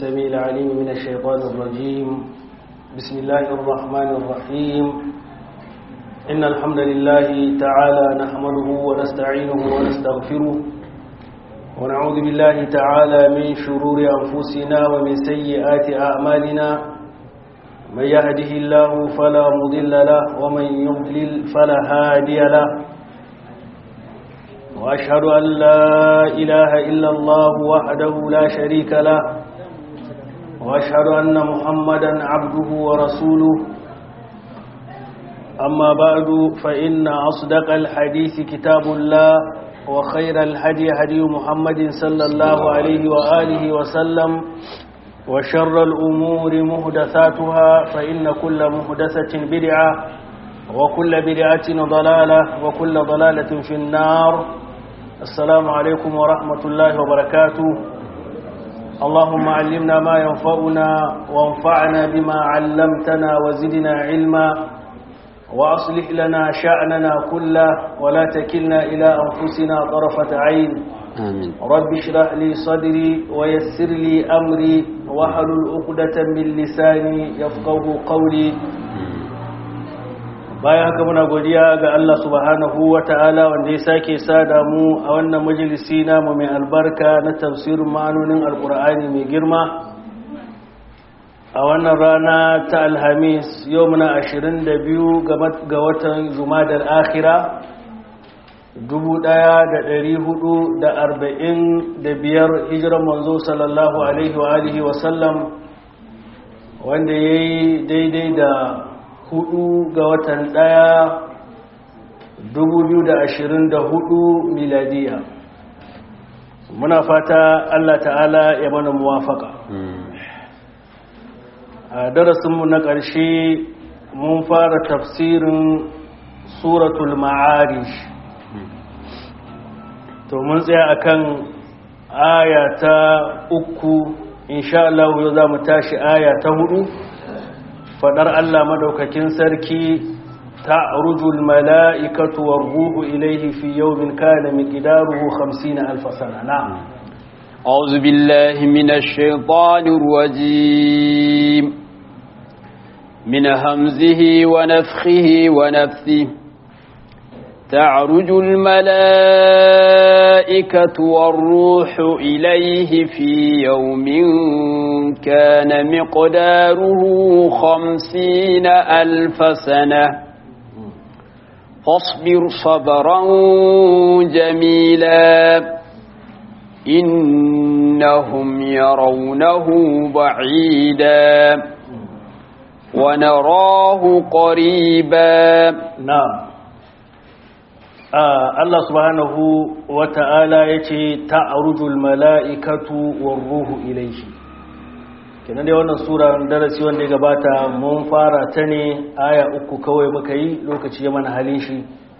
السميع العليم من الشيطان الرجيم بسم الله الرحمن الرحيم إن الحمد لله تعالى نحمده ونستعينه ونستغفره ونعوذ بالله تعالى من شرور أنفسنا ومن سيئات أعمالنا من يهده الله فلا مضل له ومن يضلل فلا هادي له وأشهد أن لا إله إلا الله وحده لا شريك له وأشهد أن محمدا عبده ورسوله أما بعد فإن أصدق الحديث كتاب الله وخير الهدي هدي محمد صلى الله عليه وآله وسلم وشر الأمور مهدثاتها فإن كل مهدثة بدعة وكل بدعة ضلالة وكل ضلالة في النار السلام عليكم ورحمة الله وبركاته اللهم علمنا ما ينفعنا وانفعنا بما علمتنا وزدنا علما وأصلح لنا شأننا كله ولا تكلنا إلى أنفسنا طرفة عين آمين رب اشرح لي صدري ويسر لي أمري واحلل عقدة من لساني يفقه قولي bayan haka muna godiya ga Allah subhanahu wa ta'ala wanda ya sake sada mu a wannan majalisi namu mai albarka na tafsirin ma'anonin alkur'ani mai girma a wannan rana ta alhamis yau muna 22 ga watan jumadar akhira 1445 hijiran manzo sallallahu alaihi wa alihi wasallam wanda ya yi daidai da hudu ga watan daya 2024 miladiya muna fata Allah ta'ala ya mana muwafaka a darasinmu na ƙarshe mun fara tafsirin suratul ma'arish to mun tsaya akan aya ta uku insha Allah yau za mu tashi aya ta hudu fadar Allah madaukakin sarki ta'rujul mala'ikatu war-ruhu ilayhi fi yawmin kana miqdaruhu 50 alf sana na'am أعوذ بالله من الشيطان الرجيم من همزه ونفخه ونفثه تعرج الملائكة والروح إليه في يوم كان مقداره خمسين ألف سنة فاصبر صبرا جميلا إنهم يرونه بعيدا ونراه قريبا نعم Allah subhanahu wa ta'ala ya ce ta'arujul mala'ikatu wa ruhu ilaihi kenan dai wannan sura darasi wanda ya gabata mun fara ta ne aya uku kawai muka yi lokaci ya mana halin shi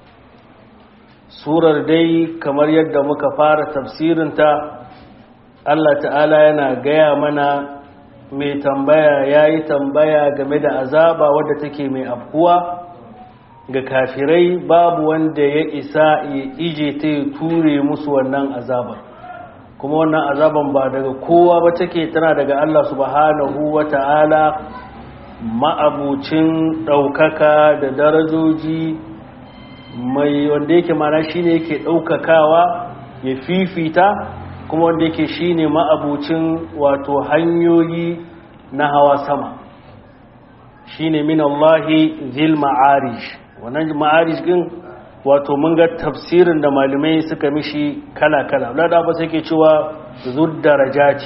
surar dai kamar yadda muka fara tafsirinta Allah ta'ala yana gaya mana mai tambaya ya yi tambaya game da azaba wadda take mai afkuwa ga kafirai babu wanda ya isa ya ije ta ya ture musu wannan azabar kuma wannan azaban ba daga kowa ba take tana daga Allah subhanahu wa ta'ala ma'abucin ɗaukaka da darajoji mai wanda yake mana shi ne yake ɗaukakawa ya fifita kuma wanda yake shi ne ma'abucin wato hanyoyi na hawa sama shi ne min Allahi zil ma'arish wannan ma'arish din wato mun ga tafsirin da malamai suka mishi kala-kala wadda ba sai ke cewa darajaci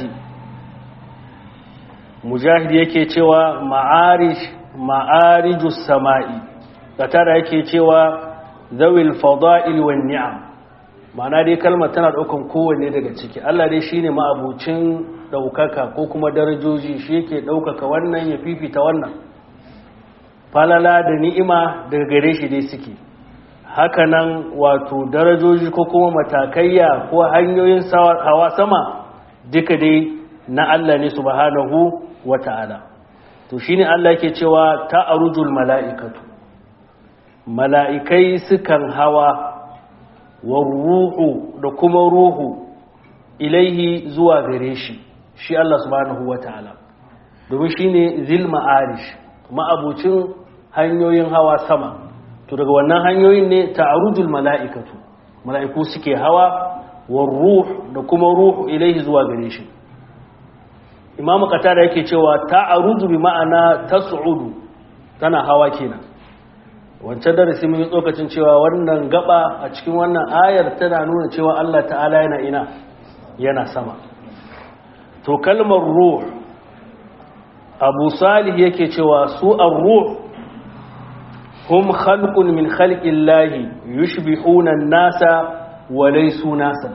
mujahid yake cewa ma'arish ma'arijus sama'i tara yake cewa zawil fada'il wan ni'am ma'ana dai kalmar tana daukan kowanne daga ciki Allah dai shine ma'abucin daukaka ko kuma darajoji shi yake daukaka wannan ya fifita wannan falala da ni'ima daga gare shi dai suke hakanan wato darajoji ko kuma matakaiya ko hanyoyin hawa sama duka dai na Allah ne subhanahu wata'ala to shine Allah yake cewa ta'arujul mala'ikatu mala'ikai sukan hawa wa ruhu da kuma ruhu ilaihi zuwa gare shi shi Allah subhanahu wata'ala domin shine zil ma'arish ma'abucin hanyoyin hawa sama to daga wannan hanyoyin ne ta'arujul mala'ikatu mala'iku suke hawa war ruh da kuma ruhu ilaihi zuwa gare shi imam qatada yake cewa ta'aruju bi ma'ana tas'udu tana hawa kenan wancan darasi mun yi tsokacin cewa wannan gaba a cikin wannan ayar tana nuna cewa Allah ta'ala yana ina yana sama to kalmar ruh abu salih yake cewa su ar-ruh hum khalqun min khalqillahi yushbihuna an-nasa wa laysu nasa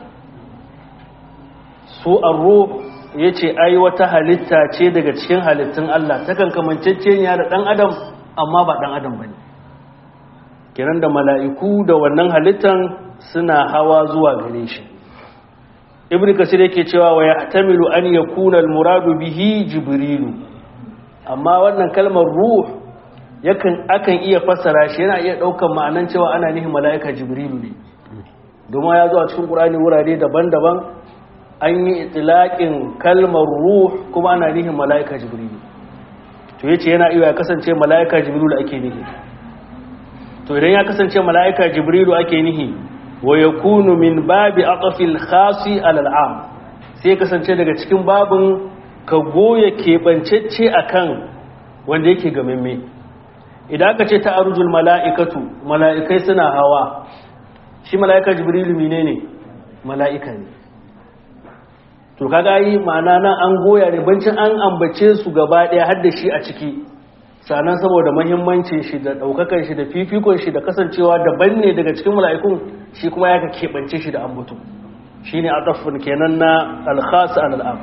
su ar-ruh yace ai wata halitta ce daga cikin halittun Allah takan kamanceceniya da dan adam amma ba dan adam bane kiran da mala'iku da wannan halittan suna hawa zuwa gare shi ibn kasir yake cewa wa yahtamilu an yakuna al-muradu bihi jibrilu amma wannan kalmar ruh yakan akan iya fassara shi yana iya daukan ma'anan cewa ana nihin mala'ika jibrilu ne domin ya zo a cikin qur'ani wurare daban-daban an yi itlaqin kalmar ruh kuma ana nihin mala'ika jibrilu to yace yana iya kasance mala'ika jibrilu ake nihi to idan ya kasance mala'ika jibrilu ake nihi wa yakunu min babi aqfil khasi alal am sai kasance daga cikin babin ka goye keɓancecce akan wanda yake gamamme idan aka ce ta arujul mala'ikatu mala'ikai suna hawa shi mala'ika jibrilu menene mala'ika ne to kaga yi ma'ana nan an goya ne bancin an ambace su gaba ɗaya har da shi a ciki sannan saboda mahimmancin shi da ɗaukakan shi da fifikon shi da kasancewa daban ne daga cikin mala'ikun shi kuma ya ka keɓance shi da ambato shi ne a tsafin kenan na alkhasa al'am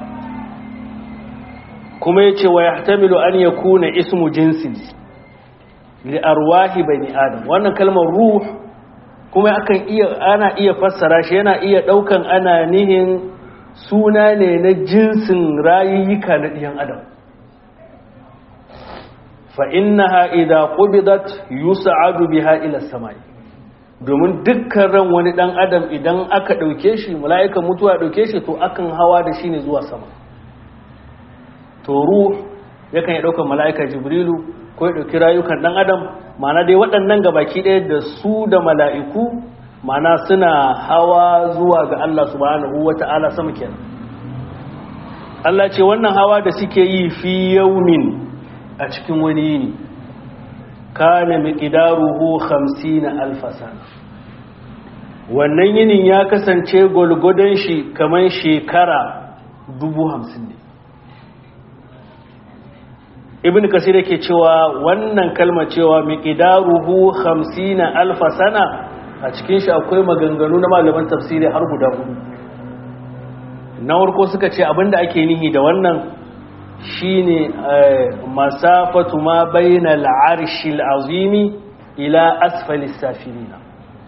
kuma ya ce wa ya tamilu an ya kuna ismu jinsin li arwahi bani adam wannan kalmar ruh kuma akan iya ana iya fassara shi yana iya ɗaukan ana nihin suna ne na jinsin rayuyyuka na ɗiyan adam فإنها إذا قبضت يسعد بها إلى السماء domin dukkan ran wani dan adam idan aka dauke shi mala'ikan mutuwa dauke shi to akan hawa da shi ne zuwa sama to ruh yakan ya daukar mala'ika jibrilu ko ya dauki rayukan dan adam ma'ana dai waɗannan gabaki ɗaya da su da mala'iku ma'ana suna hawa zuwa ga Allah subhanahu wata'ala sama kenan Allah ce wannan hawa da suke yi fi yaumin a cikin wani yini kana miqdaruhu 50 alfasan wannan yinin ya kasance gulgudan shi kaman shekara 50 ne ibn kasir yake cewa wannan kalma cewa miqdaruhu 50 alfasana a cikin shi akwai maganganu na malaman tafsiri har guda hudu na farko suka ce abinda ake nihi da wannan shine masafatu ma bayna al'arshil azimi ila asfalis safilina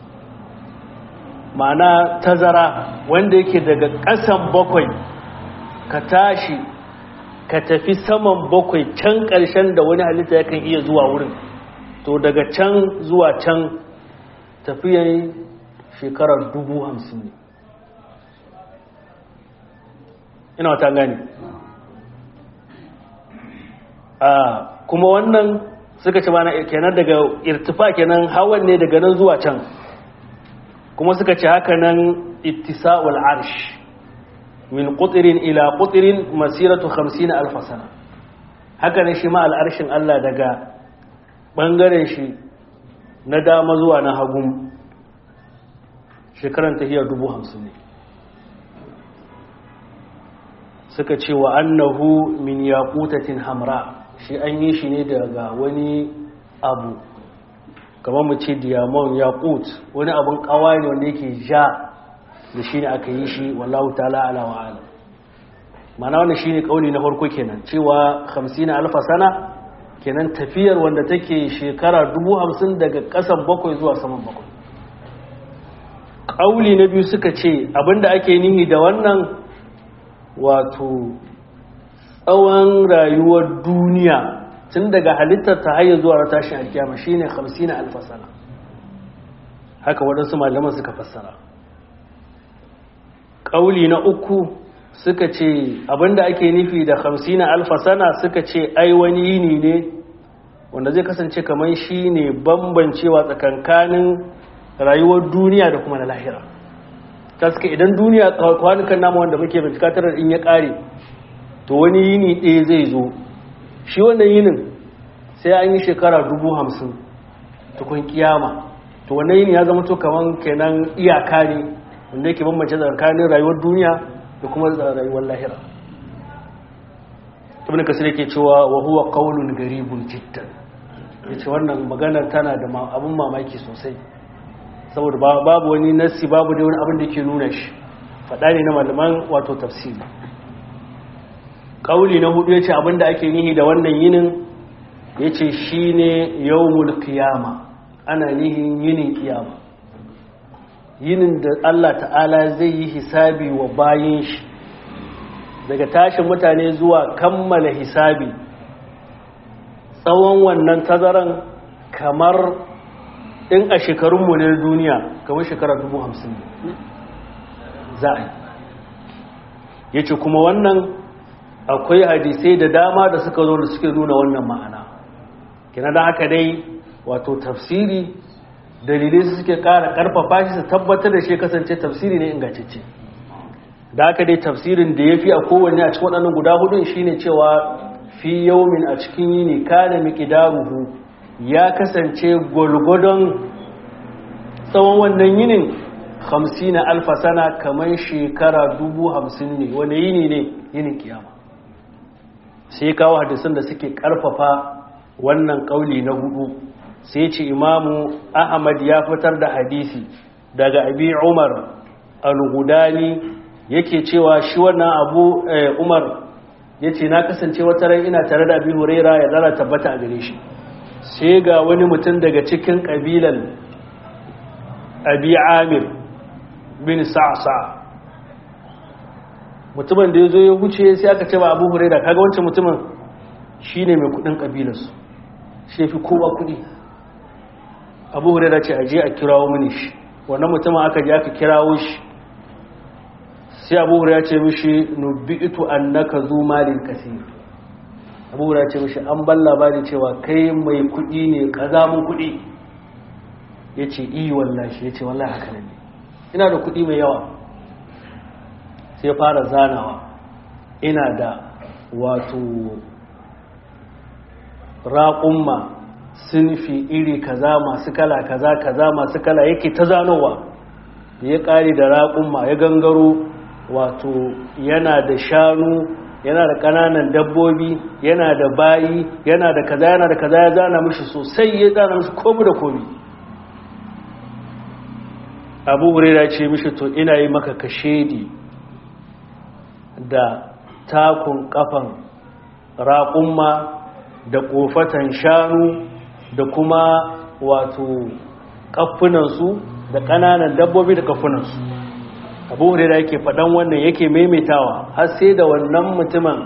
ma'ana tazara wanda yake daga ƙasan bakwai ka tashi ka tafi saman bakwai can ƙarshen da wani halitta yakan iya zuwa wurin to daga can zuwa can tafiyan shekarar dubu hamsin ne ina wata gani kuma wannan suka ce mana kenan daga irtifa kenan hawan ne daga nan zuwa can kuma suka ce haka nan ittisa'ul arsh min qutrin ila qutrin masiratu 50 alf sana haka ne shi ma al'arshin Allah daga bangaren shi na dama zuwa na hagun shekaran tahiyar dubu hamsin ne suka ce wa annahu min yaqutatin hamra shi an yi shi ne daga wani abu kamar mu ce diamond yaqut wani abun kawai ne wanda yake ja da shi ne aka yi shi wallahu ta'ala ala wa alam mana wannan shi ne kauli na farko kenan cewa 50 alfa sana kenan tafiyar wanda take shekara 50 daga kasan bakwai zuwa saman bakwai kauli na biyu suka ce abinda ake nihi da wannan wato tsawon rayuwar duniya tun daga halittar ta hayar zuwa tashin alkiyama shine 50 alfasana haka waɗansu malaman suka fassara ƙauli na uku suka ce abinda ake nufi da hamsina alfa sana suka ce ai wani yini ne wanda zai kasance kamar shi ne bambancewa tsakankanin rayuwar duniya da kuma na lahira ta suka idan duniya kwanukan nama wanda muke bincika tarar in ya kare to wani yini ɗaya zai zo shi wannan yinin sai an yi shekara dubu hamsin tukun kiyama to wannan yini ya zama to kamar kenan iyaka ne wanda yake bambance tsakanin rayuwar duniya da kuma rayuwar lahira ibn kasir yake cewa wa huwa qawlun garibun jiddan yace wannan magana tana da abun mamaki sosai saboda babu wani nassi babu da wani abin da ke nuna shi fada ne na malaman wato tafsiri kauli na hudu yace abin da ake nihi da wannan yinin yace shine yawmul qiyama ana nihin yinin kiyama yinin da Allah ta'ala zai yi hisabi wa bayin shi daga tashin mutane zuwa kammala hisabi tsawon wannan tazaran kamar in a shekarunmu ne duniya kamar shekara dubu hamsin za a yi ya ce kuma wannan akwai hadisai da dama da suka zo da suke nuna wannan ma'ana kina da haka dai wato tafsiri dalilai su suke kara karfafa shi su tabbatar da shi kasance tafsiri ne ingantacce da haka dai tafsirin da ya fi a kowanne a cikin waɗannan guda hudun shine cewa fi yaumin a cikin yini kana miqdaruhu ya kasance gwalgwadon tsawon wannan yinin hamsin alfa sana kamar shekara dubu hamsin ne wani yini ne yinin kiyama sai kawo hadisan da suke karfafa wannan kauli na hudu sai ce imamu ahmad ya fitar da hadisi daga abi umar al-hudani yake cewa shi wannan abu umar ya ce na kasance wata rai ina tare da abi huraira ya zara tabbata a gare shi sai ga wani mutum daga cikin ƙabilan abi amir bin sa'sa mutumin da ya zo ya wuce sai aka ce ba abu huraira kaga wancan mutumin shi ne mai kudin ƙabilarsu shi fi kowa kudi abu huraira ce aje a kirawo mini shi wannan mutumin aka je aka kirawo shi sai abu huraira ce mishi nubi'itu annaka zu malin kasir abu huraira ce mishi an ban labari cewa kai mai kudi ne kazamun kudi yace i wallahi yace wallahi haka ne ina da kudi mai yawa sai fara zanawa ina da wato raƙumma sinfi iri kaza masu kala kaza kaza masu kala yake ta zanowa ya ƙari da raƙumma ya gangaro wato yana da shanu yana da ƙananan dabbobi yana da bayi yana da kaza yana da kaza ya zana mishi sosai ya zana mishi komi da komi abu hurera ce mishi to ina yi maka kashedi da takun kafan raƙumma da ƙofatan shanu da kuma wato ƙafunansu da ƙananan dabbobi da ƙafunansu abu hurera yake faɗan wannan yake maimaitawa har sai da wannan mutumin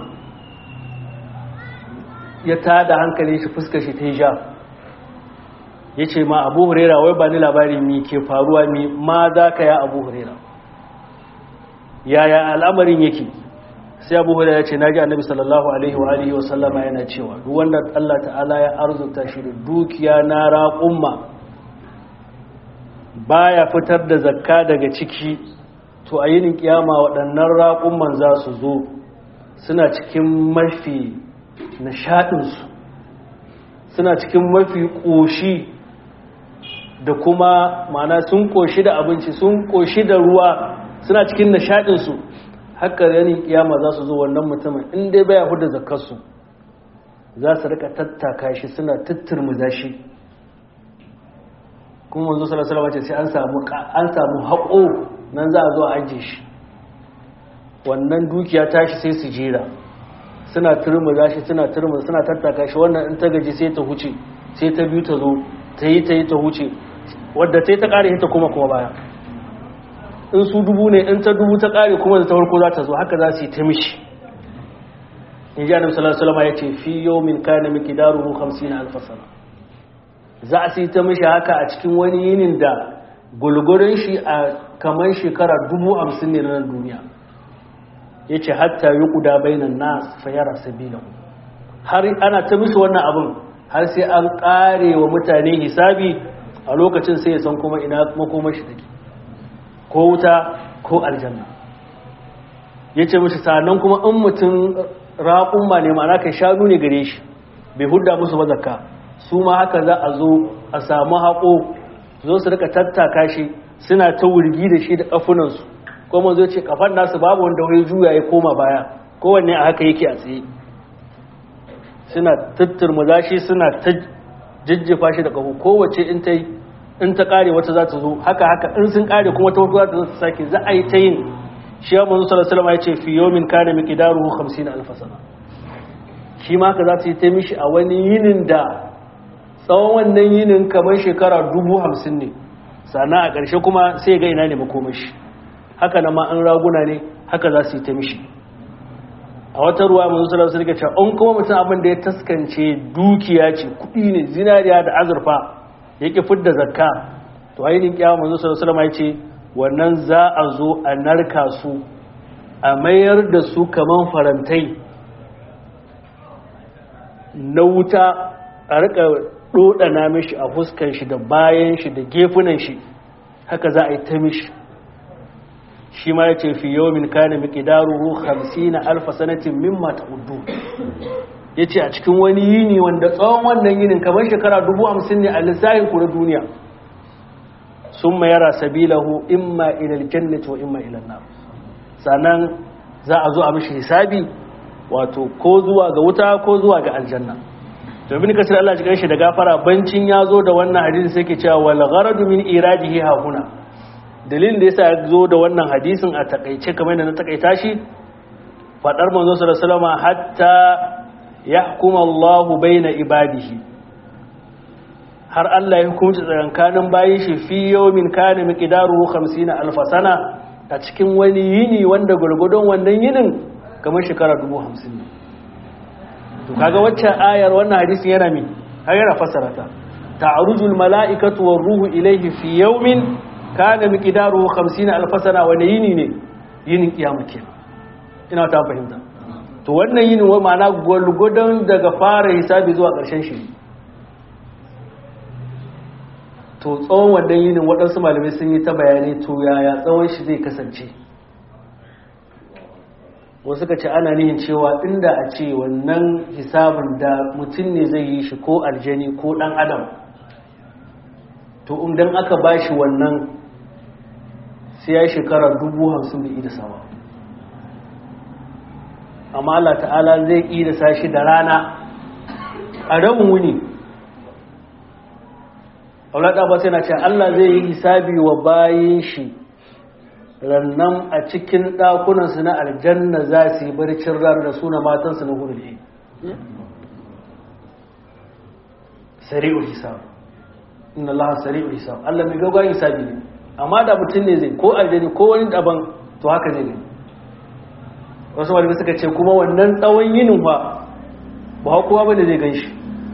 ya tada hankali shi fuska shi ta ja ya ce ma abu hurera wai ba ni labari mi ke faruwa mi ma za ka ya abu hurera yaya al'amarin yake sai abu hurera ya ce na ji annabi sallallahu alaihi wa alihi wasallama yana cewa duk wanda allah ta'ala ya arzuta shi da dukiya na raƙumma baya fitar da zakka daga ciki to a yinin kiyama waɗannan raƙumman za su zo suna cikin mafi nishaɗinsu suna cikin mafi ƙoshi da kuma mana sun ƙoshi da abinci sun ƙoshi da ruwa suna cikin nishaɗinsu haka yanin kiyama za su zo wannan mutumin inda baya huda zakarsu za su rika tattaka shi suna tatturmuza shi kuma wanzu salasalama ce sai an samu haƙo nan za a zo a ajiye shi wannan dukiya tashi sai su jera suna turmuza shi suna turmuza suna tattaka shi wannan in ta gaji sai ta huce sai ta biyu ta zo ta yi ta yi ta huce wadda ta yi ta kare ta kuma kuma baya in su dubu ne in ta dubu ta kare kuma da ta farko za ta zo haka za su yi ta mishi in ji annabi sallallahu alaihi wasallam ya ce fi yawmin kana miqdaruhu 50 alf sana za su yi ta mishi haka a cikin wani yinin da gulgurin shi a kamar shekara dubu hamsin ne na duniya yace hatta yuqda bainan nas fayara sabilahu har ana ta musu wannan abin har sai an kare wa mutane hisabi a lokacin sai ya san kuma ina makomashi take ko wuta ko aljanna yace musu sanan kuma in mutum raƙumma ne ma'ana kai shanu ne gare shi bai hudda musu ba zakka su ma haka za a zo a samu haƙo zo su rika tattaka shi suna ta wurgi da shi da ƙafunansu kuma zo ce kafan nasu babu wanda wai juya ya koma baya kowanne a haka yake a tsaye suna tatturmuza shi suna ta jijjifa shi da ƙafu kowace in ta in ta ƙare wata za ta zo haka haka in sun ƙare kuma ta wata za ta zo ta sake za a yi ta yin shi ya manzo sallallahu alaihi wasallam ya ce fi yawmin kana miqdaruhu 50 alf sana shi ma haka za ta yi ta mishi a wani yinin da tsawon wannan yinin kamar shekara dubu hamsin ne sannan a ƙarshe kuma sai ga ina ne makomashi haka na ma an raguna ne haka za su yi ta mishi a wata ruwa mazu salar su rike cewa an kuma mutum abin da ya taskance dukiya ce kuɗi ne zinariya da azurfa ya ƙi fidda zakka to ainihin kyawa mazu salar salama ya ce wannan za a zo a narka su a mayar da su kamar farantai na wuta a rika dodana mishi a fuskan shi da bayan shi da gefunan shi haka za a yi ta mishi shi ma ya ce fi yawmin kana miqdaruhu 50 alf sanatin mimma ta'uddu yace a cikin wani yini wanda tsawon wannan yinin kamar shekara 50 ne a lissafin ku na duniya summa yara sabilahu imma ila aljannati wa imma ila an-nar sanan za a zo a mishi hisabi wato ko zuwa ga wuta ko zuwa ga aljanna domin kasar Allah cikin shi da gafara bancin ya zo da wannan hadisi sai ke cewa wal gharadu min iradihi ha huna dalilin da yasa ya zo da wannan hadisin a takaice kamar da na takaita shi fadar manzo sallallahu alaihi wasallam hatta yahkuma Allah baina ibadihi har Allah ya hukunci tsakankanin bayin shi fi yawmin kana miqdaruhu 50 alf sana a cikin wani yini wanda gurgudun wannan yinin kamar shekara 50 ne to kaga waccan ayar wannan hadisin yana mi har yana fassara ta ta'rujul mala'ikatu war ruhu ilayhi fi yawmin kana miqdaruhu 50 alf sana wa yini ne yinin kiyama ke ina ta fahimta to wannan yinin wa ma'ana gulgudan daga fara hisabi zuwa ƙarshen shi to tsawon wannan yinin waɗansu malamai sun yi ta bayani to yaya tsawon shi zai kasance wasu ka ce ana nihin cewa inda a ce wannan hisabin da mutum ne zai yi shi ko aljani ko dan adam to idan aka ba shi wannan sai ya shekara dubu hamsin da ida sama amma Allah ta'ala zai ida sashi da rana a rabin wuni aulada ba sai na ce Allah zai yi hisabi wa bayin shi rannan a cikin ɗakunansu na aljanna za su yi barcin ran da suna matansu na hudu ne sari'ul hisab inna Allah sari'ul hisab Allah mai gaggawa hisabi ne amma da mutum ne zai ko aljani ko wani daban to haka ne ne wasu malamai suka ce kuma wannan tsawon yinin ba ba kowa ba da zai gan shi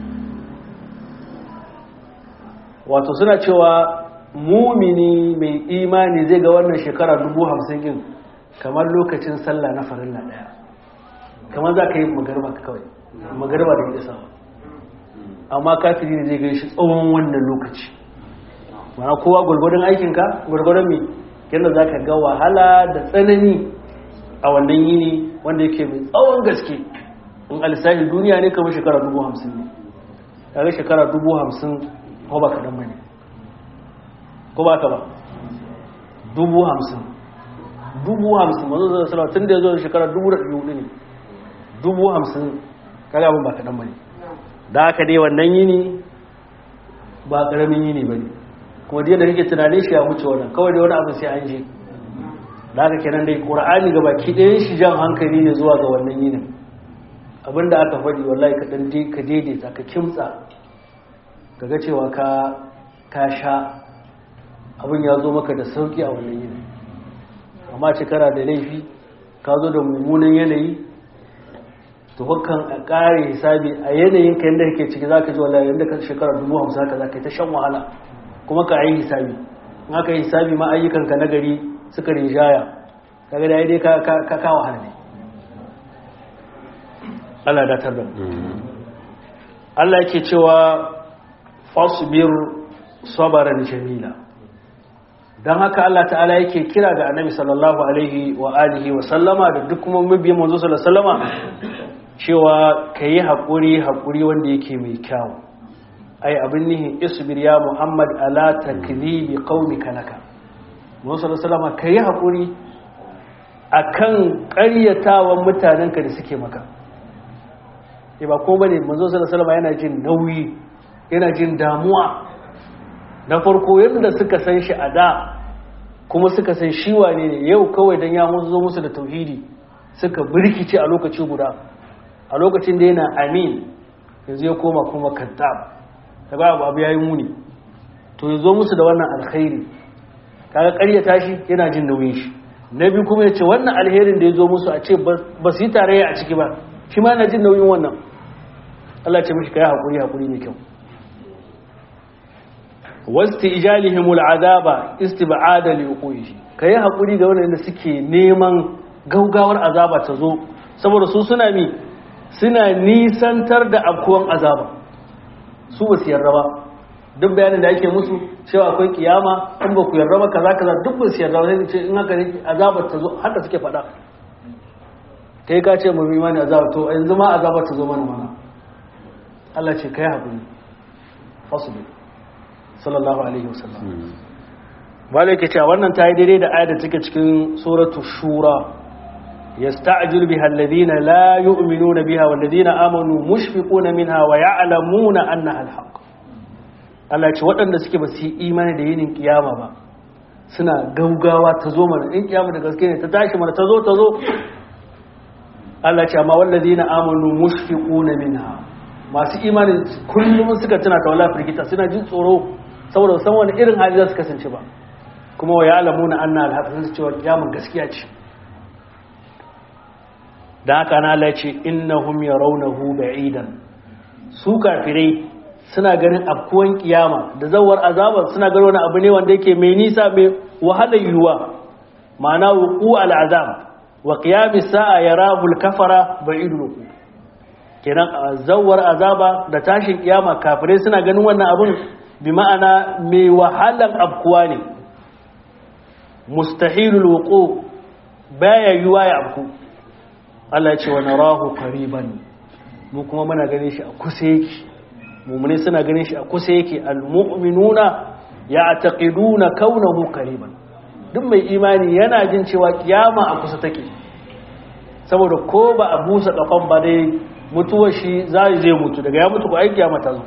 wato suna cewa mumini mai imani zai ga wannan shekara dubu hamsin yin kamar lokacin sallah na farilla daya kamar za ka yi magarba kawai magarba da gida sama amma kafiri ne zai gan shi tsawon wannan lokaci mana kowa gwargwadon aikinka gwargwadon mai yadda za ka ga wahala da tsanani a wannan yini wanda yake mai tsawon gaske in alisahi duniya ne kamar shekara dubu hamsin ne kaga shekara dubu hamsin ko ba kaɗan ba ne ko ba ka ba dubu hamsin dubu hamsin mazu zai salawa tun da ya zo da shekara dubu da ɗari hudu ne dubu hamsin kaga abin ba kaɗan ba ne da haka dai wannan yini ba ƙaramin yini ba ne kuma da kake tunanin shi ya wuce wannan kawai da wani abin sai an je da haka kenan dai ƙura'ani ga baki ɗayan shi jan hankali ne zuwa ga wannan yinin abinda aka faɗi wallahi ka ɗan ka daidaita ka kimtsa ka ga cewa ka sha abin ya zo maka da sauki a wannan yini amma shekara da laifi ka zo da mummunan yanayi to hukan a ƙare hisabi a yanayin ka yadda kake ciki za ka ji wallahi yadda ka shekara dubu hamsin haka za ka yi ta shan wahala kuma ka yi hisabi in aka yi hisabi ma ayyukanka na gari suka rinjaya kaga da dai ka ka wahala ne Allah da tar da mu Allah yake cewa fasbir sabaran jamila dan haka Allah ta'ala yake kira ga Annabi sallallahu alaihi wa alihi wa sallama da duk kuma mabiyan manzo sallallahu alaihi wa sallama cewa kayi hakuri hakuri wanda yake mai kyau ai abin nihi isbir ya Muhammad ala taklibi qaumika laka manzo sallallahu alaihi wa sallama kayi hakuri akan ƙaryatawan mutanenka da suke maka e ba ko bane manzo sallallahu alaihi yana jin nauyi yana jin damuwa na farko yadda suka san shi a da kuma suka san shi wane ne yau kawai dan ya zo musu da tauhidi suka birkice a lokaci guda a lokacin da yana amin yanzu ya koma kuma kaddab kaga abu abu yayi muni to ya zo musu da wannan alkhairi kaga ƙaryata shi yana jin nauyin shi na biyu kuma ya ce wannan alherin da ya zo musu a ce ba su yi tarayya a ciki ba shi ma yana jin nauyin wannan Allah ce mishi kai hakuri hakuri mai kyau wasti ijalihimul azaba istib'ada li uqihi kai hakuri ga wanda suke neman gaugawar azaba ta zo saboda su suna mi suna nisantar da abkuwan azaba su ba su yarda ba duk bayanin da ake musu cewa akwai kiyama in ba ku yarda ba kaza kaza duk ba su yarda ba sai ce in haka ne azabar ta zo haka suke faɗa kai ka ce mu imani azaba to yanzu ma azabar ta zo mana mana Allah ce kai haƙuri fasulu sallallahu alaihi wasallam malai ke cewa wannan ta yi daidai da ayar da take cikin suratu shura yasta'jilu biha alladhina la yu'minuna biha walladhina amanu mushfiquna minha wa ya'lamuna annaha alhaq Allah ce waɗanda suke ba su yi imani da yinin kiyama ba suna gaugawa ta zo mana in kiyama da gaske ne ta tashi mana ta zo ta zo Allah ce amma walladhina amanu mushfiquna minha masu imanin kullum suka tuna ta wala firgita suna jin tsoro saboda san wani irin hali za su kasance ba kuma wa ya'lamuna anna al-haqq sun cewa kiyamun gaskiya ce da haka na Allah ce innahum yarawnahu ba'idan su kafirai suna ganin afkuwan kiyama da zawar azaba suna ganin wani abu ne wanda yake mai nisa mai wahalar yiwuwa ma'ana wuqu al-azab wa qiyamis sa'a yarahu al-kafara ba'idun kenan zawar azaba da tashin kiyama kafirai suna ganin wannan abun bi ma'ana mai wahalan abkuwa ne mustahilul wuqu baya yuwa ya abku Allah ya ce wa narahu qariban mu kuma muna ganin shi a kusa yake mu'mini suna ganin shi a kusa yake almu'minuna ya'taqiduna kaunahu qariban duk mai imani yana jin cewa kiyama a kusa take saboda ko ba a busa kafan ba dai mutuwar shi zai zai mutu daga ya mutu ko ai kiyama ta zo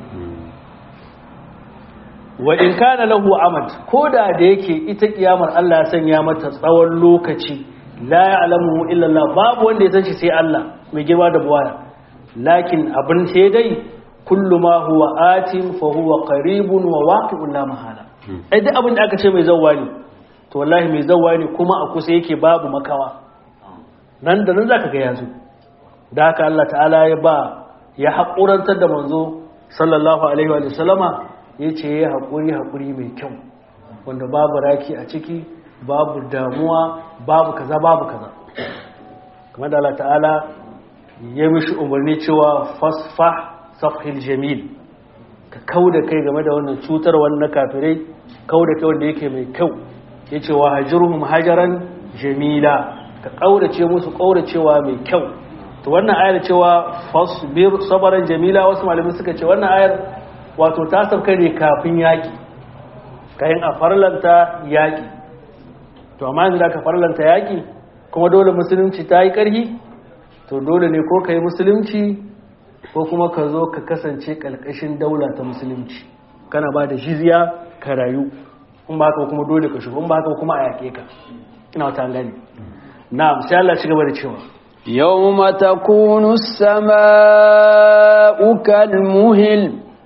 wa in kana lahu amad koda da yake ita kiyamar Allah ya sanya mata tsawon lokaci la ya'lamu illa Allah babu wanda ya san shi sai Allah mai girma da buwaya lakin abin sai dai kullu ma huwa atin fa huwa qaribun wa waqi'un la mahala ai duk abin da aka ce mai zawwa ne to wallahi mai zawwa ne kuma a kusa yake babu makawa nan da nan zaka ga yazo da haka Allah ta'ala ya ba ya haƙurantar da manzo sallallahu alaihi wa sallama ya ce ya haƙuri haƙuri mai kyau wanda babu raki a ciki babu damuwa babu kaza babu kaza kamar da Allah ta'ala ya mishi umarni cewa fasfa safhil jamil ka kau da kai game da wannan cutar wannan kafirai kau da kai wanda yake mai kyau ya ce wa hajirhum hajaran jamila ka ƙaurace musu ƙauracewa mai kyau to wannan ayar cewa fasbir sabaran jamila wasu malamai suka ce wannan ayar wato ta sauka ne kafin yaƙi kayan a farlanta yaƙi to amma yanzu da ka farlanta yaƙi kuma dole musulunci ta yi ƙarfi to dole ne ko ka yi musulunci ko kuma ka zo ka kasance ƙalƙashin daula ta musulunci kana ba da jizya ka rayu in ba haka kuma dole ka shigo in ba haka kuma a yaƙe ka ina wata gani na sai Allah ci gaba da cewa يوم تكون السماء كالمهل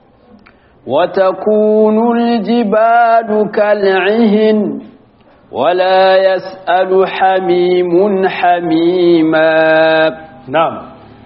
وتكون الجبال كالعهن ولا يسأل حميم حميما na'am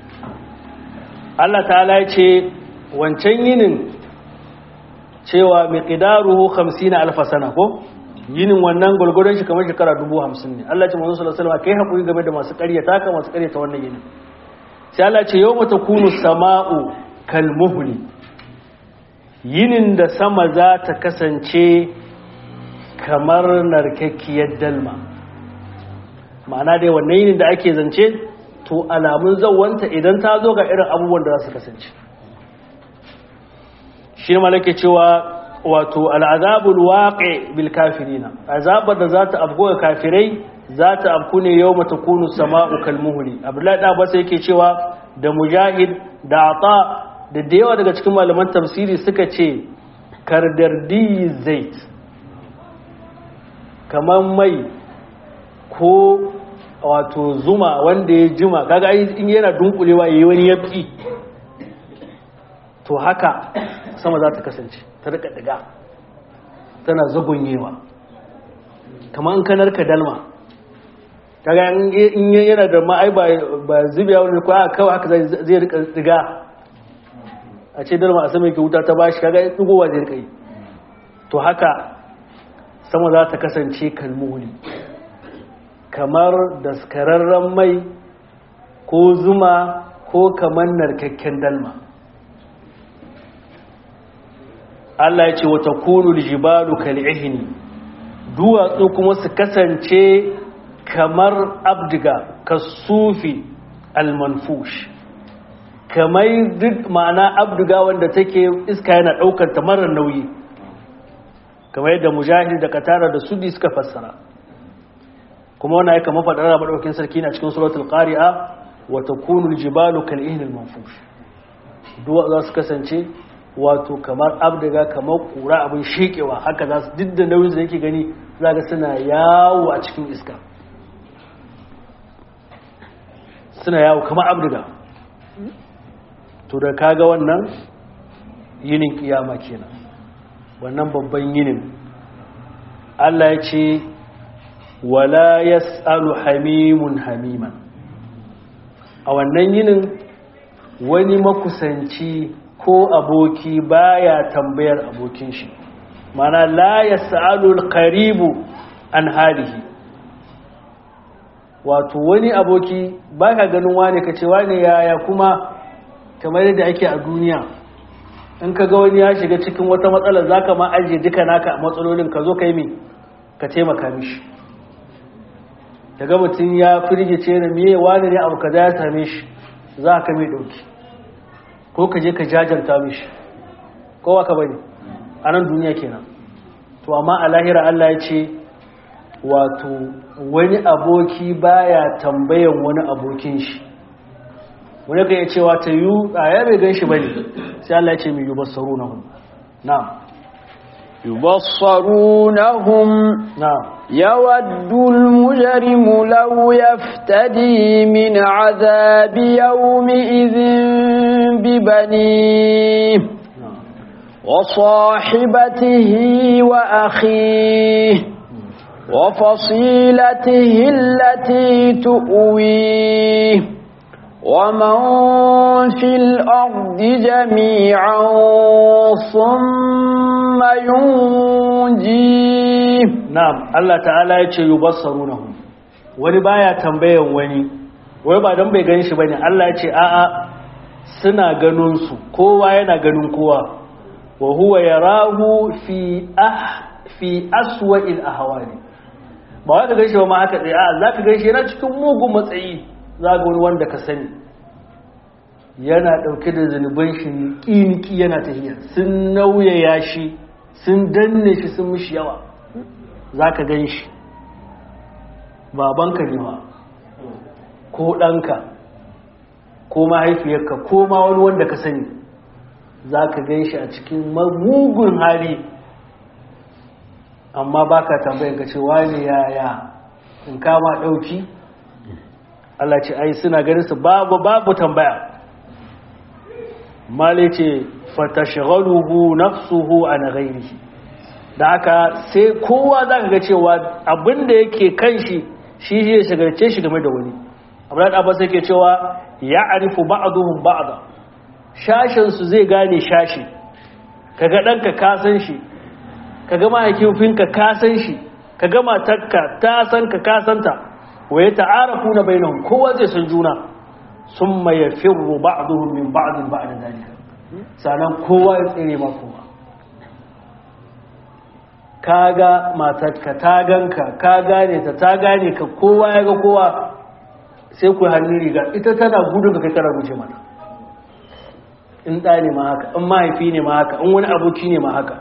Allah ta'ala ya ce wancan yinin cewa miqdaruhu 50 alf sana ko yinin wannan gulgurun shi kamar shekara 50 ne Allah ya ce manzo sallallahu alaihi wasallam kai hakuri game da masu ƙaryata ka masu ƙaryata wannan yinin sai Allah ce yau mata kunu sama'u kalmuhuli yinin da sama za ta kasance kamar narkakkiyar dalma ma'ana dai wannan yinin da ake zance to alamun zawanta idan ta zo ga irin abubuwan da za su kasance shi ne malake cewa wato al'azabul waƙe bil kafirina azabar da za ta afgo ga kafirai za ta afku ne yau mata kunu sama'u kalmuhuli abdullahi da basa yake cewa da mujahid da ata da da yawa daga cikin malaman tafsiri suka ce kardardi zait kamar mai ko wato zuma wanda ya jima kaga in yana dunkulewa yayi wani yafi to haka sama za ta kasance ta rika diga tana zagonyewa kamar in kanar ka dalma kaga in yana da ma'ai ba zubiya wani kwa kawai haka zai rika diga a ce dalma a sama ke wuta ta bashi kaga ya tsigowa zai rika yi to haka sama za ta kasance kalmuli kamar daskararren mai ko zuma ko kamar narkakken dalma Allah ya ce wata kunul jibalu kal'ihini duwatsu kuma su kasance kamar abdiga kasufi almanfush kamar duk ma'ana abdiga wanda take iska yana daukar ta marar nauyi kamar yadda mujahid da katara da sudi suka fassara kuma wannan ya kama faɗar maɗaukin sarki na cikin suratul qari'a wa takunu aljibalu kal'ihni almanfush duwatsu za su kasance wato kamar abdaga kamar kura abin shekewa haka za su duk da nauyin da yake gani za ga suna yawo a cikin iska suna yawo kamar abdaga to da kaga wannan yinin kiyama kenan wannan babban yinin Allah ya ce wala yas'alu hamimun hamiman a wannan yinin wani makusanci ko aboki baya tambayar abokin shi mana la yas'alu al-qaribu an halihi wato wani aboki baka ganin wane kace wane yaya kuma kamar yadda ake a duniya in ka ga wani ya shiga cikin wata matsala zaka ma aje duka naka matsalolin ka zo kai me ka taimaka mishi daga mutum ya firgice da miye wani ne abu kaza ya same shi za ka mai dauki ko ka je ka jajanta mishi kowa ka bane a nan duniya kenan to amma a lahira Allah ya ce wato wani aboki baya tambayan wani abokin shi wani ka iya cewa ta yi a ya bai gan shi bane sai Allah ya ce mai yubassaru na hun na'am يبصرونهم na'am يود المجرم لو يفتدي من عذاب يومئذ ببنيه na'am وصاحبته وأخيه وفصيلته التي تؤويه ومن في الأرض جميعا ثم ينجيه na'am Allah ta'ala ya ce yubassarunahum wani baya tambayan wani wai ba dan bai gan shi bane Allah ya ce a'a suna ganin su kowa yana ganin kowa wa huwa yarahu fi ah fi aswa'il ahwali ba wai ka gan shi ba ma haka tsaye a'a zaka gan shi yana cikin mugun matsayi za ga wani wanda ka sani yana dauke da zunuban shi niki yana tafiya sun nauyaya shi sun danne shi sun mishi yawa za ka gan shi babanka ne ma ko ɗanka ko mahaifiyarka ko ma wani wanda ka sani za ka gan shi a cikin mugun hali amma ba ka tambayin ka ce wani yaya in kama ɗauki Allah ce ai suna ganin su babu babu tambaya male ce fatashghaluhu nafsuhu an ghairihi da haka sai kowa za ka ga cewa abinda yake kan shi shi ya shagarce shi game da wani abdullahi abbas yake cewa ya arifu ba'duhum ba'da shashin su zai gane shashi kaga danka ka san shi kaga mahaifinka ka san shi kaga matarka ta san ka ka santa wa ya ta'arafu na bainahum kowa zai san juna summa yafirru ba'duhum min ba'din ba'da dalika sanan kowa ya tsere ma kowa kaga matarka ta ganka ka gane ta ta gane ka kowa ya ga kowa sai ku hannun riga ita tana gudun ka kai kana guje mata in ɗa ne ma haka in mahaifi ne ma haka in wani aboki ne ma haka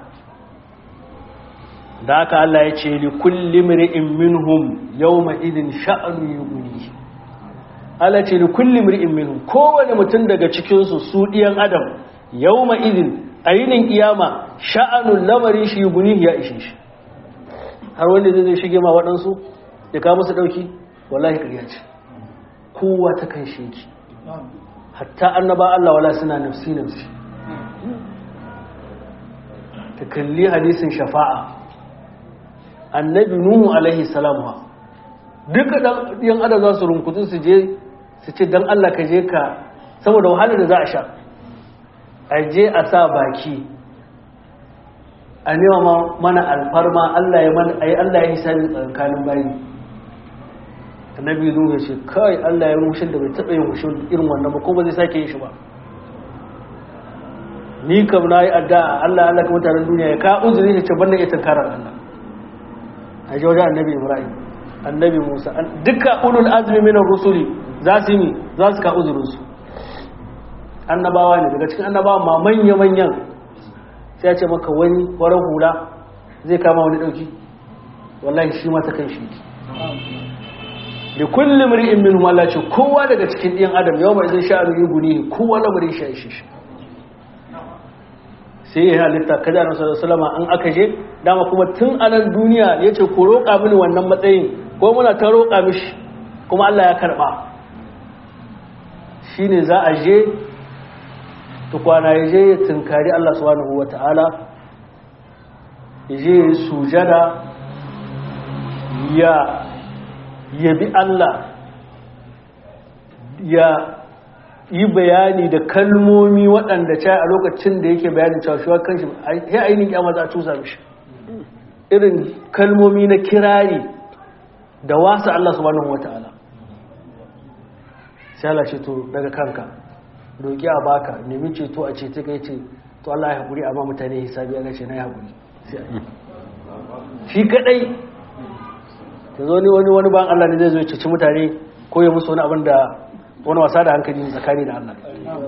da haka Allah ya ce li kulli mri'in minhum yawma idin sha'anu yughni Allah ce li kulli mri'in minhum kowane mutum daga cikin su su diyan adam yawma idin ayinin kiyama sha'anun lamarin shi yughni ya ishe shi har wanda zai shige ma waɗansu ya kawo musu dauki wallahi ƙarya ce kowa ta kan sheki hatta annaba Allah wala suna nafsi nafsi ta kalli hadisin shafa'a annabi nuhu alaihi salam ha duka dan yan adam za su runkutu su je su ce dan Allah ka je ka saboda wahala da za a sha a je a sa baki a nema mana alfarma Allah ya mana ai Allah ya hisabi tsakanin bayi annabi nuhu ya ce kai Allah ya rushin da bai taɓa yin rushin irin wannan ba ko ba zai sake yin shi ba ni kam na yi addu'a Allah Allah ka mutanen duniya ya ka uzuri ya ce ban da iya tunkarar Allah a ji wajen annabi Ibrahim annabi Musa duka ulul azmi minar rusuli za su yi za su ka uzurinsu annabawa ne daga cikin annabawa ma manya-manyan sai ya ce maka wani warar hula zai kama wani ɗauki wallahi shi mata kan shi da kullum ri'in min Allah ce kowa daga cikin ɗiyan adam yau mai zai sha'anu yi guni kowa lamarin shi shi shi sai ya halitta kada na salama an aka je dama kuma tun a nan duniya ya ce ku roƙa mini wannan matsayin ko muna ta roƙa mishi kuma Allah ya karɓa shi ne za a je tukwana ya je ya tunkari Allah subhanahu wa ta'ala ya je ya sujada ya yabi Allah ya yi bayani da kalmomi waɗanda ca a lokacin da yake bayanin cewa shi kan shi ya ainihin kyamar za a cusa mishi irin kalmomi na kirari da wasa Allah subhanahu wata'ala sai Allah ce to daga kanka roƙi a baka nemi ceto a cece ka ce to Allah ya haƙuri amma mutane hisabi ya gace na ya haƙuri shi kaɗai ta zo ni wani wani ban Allah ne zai zo ya ceci mutane ko ya musu wani abin da wani wasa da hankali tsakani da Allah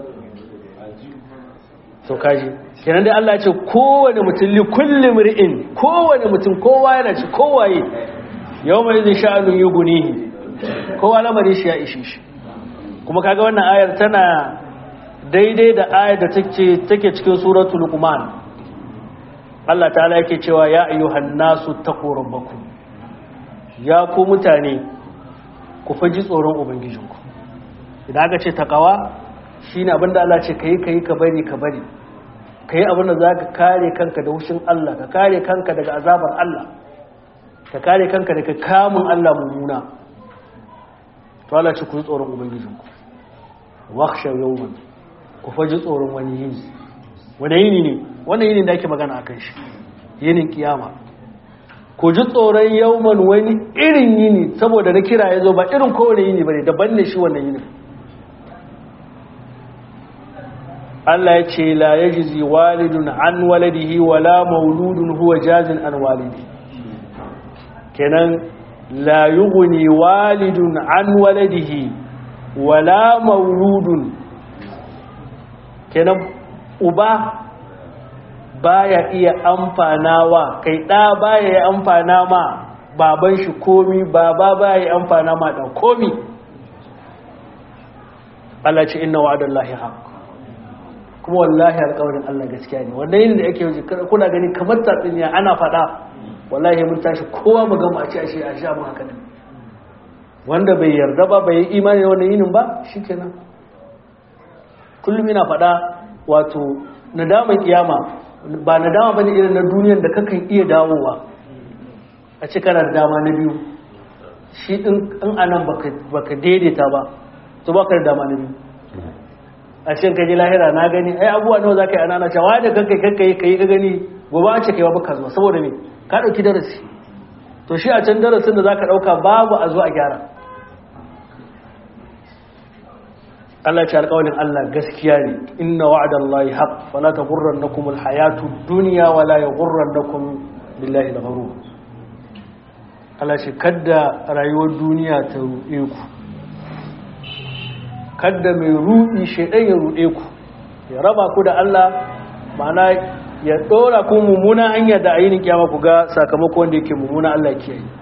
so kaji kenan dai Allah ce kowane mutum li kulli mri'in kowane mutum kowa yana ci kowaye yawma idhin sha'anun yughnihi kowa lamarin shi ya ishe shi kuma kaga wannan ayar tana daidai da ayar da take take cikin suratul luqman Allah ta'ala yake cewa ya ayyuhan nasu taqu rabbakum ya ku mutane ku faji tsoron ubangijinku idan aka ce takawa shi ne abinda Allah ce ka yi ka yi ka bari ka bari ka yi abinda za ka kare kanka da hushin Allah ka kare kanka daga azabar Allah ka kare kanka daga kamun Allah mummuna to Allah ce ku yi tsoron ubangijinku waksha yawman ku faji tsoron wani yini wani yini ne wani yini da ake magana a kan shi yinin kiyama ku ji tsoron yawman wani irin yini saboda na kira ya zo ba irin kowane yini ba ne daban ne shi wannan yini Allah ya ce la ya jizi walidun an waladihi wala mauludun huwa jazin an walidi kenan la yughni walidun an waladihi wala mauludun kenan uba baya iya amfanawa kai ɗa baya ya amfana ma baban shi komi baba baya ya amfana ma ɗan komi Allah ce inna wa'adallahi haqq kuma wallahi alƙawarin Allah gaskiya ne wanda yin da yake yi kuna gani kamar tatsuniya ana faɗa wallahi mun tashi kowa mu gama a ce a shi a sha mu haka ne wanda bai yarda ba bai yi imani wannan yinin ba shikenan kullum ina faɗa wato nadaman kiyama ba nadama bane irin na duniyar da kakan iya dawowa a ce kana da dama na biyu shi din in anan baka daidaita ba to baka da dama na biyu a cikin kaji lahira na gani ai abubuwa nawa za ka yi anana cewa da kanka kanka yi kai ka gani gobe an ce kai ba baka zuwa saboda me ka dauki darasi to shi a can darasin da zaka dauka babu a zo a gyara Allah ce alƙawarin Allah gaskiya ne inna wa'adallahi haqq fala taghurrannakum alhayatu dunya wala yaghurrannakum billahi al-ghurur Allah ce kadda rayuwar duniya ta ruɗe ku kadda mai ruɗi shaidan ya ruɗe ku ya raba ku da Allah ma'ana ya ɗora ku mummuna hanya da ayyukan kiyama ku ga sakamako wanda yake mummuna Allah ke yi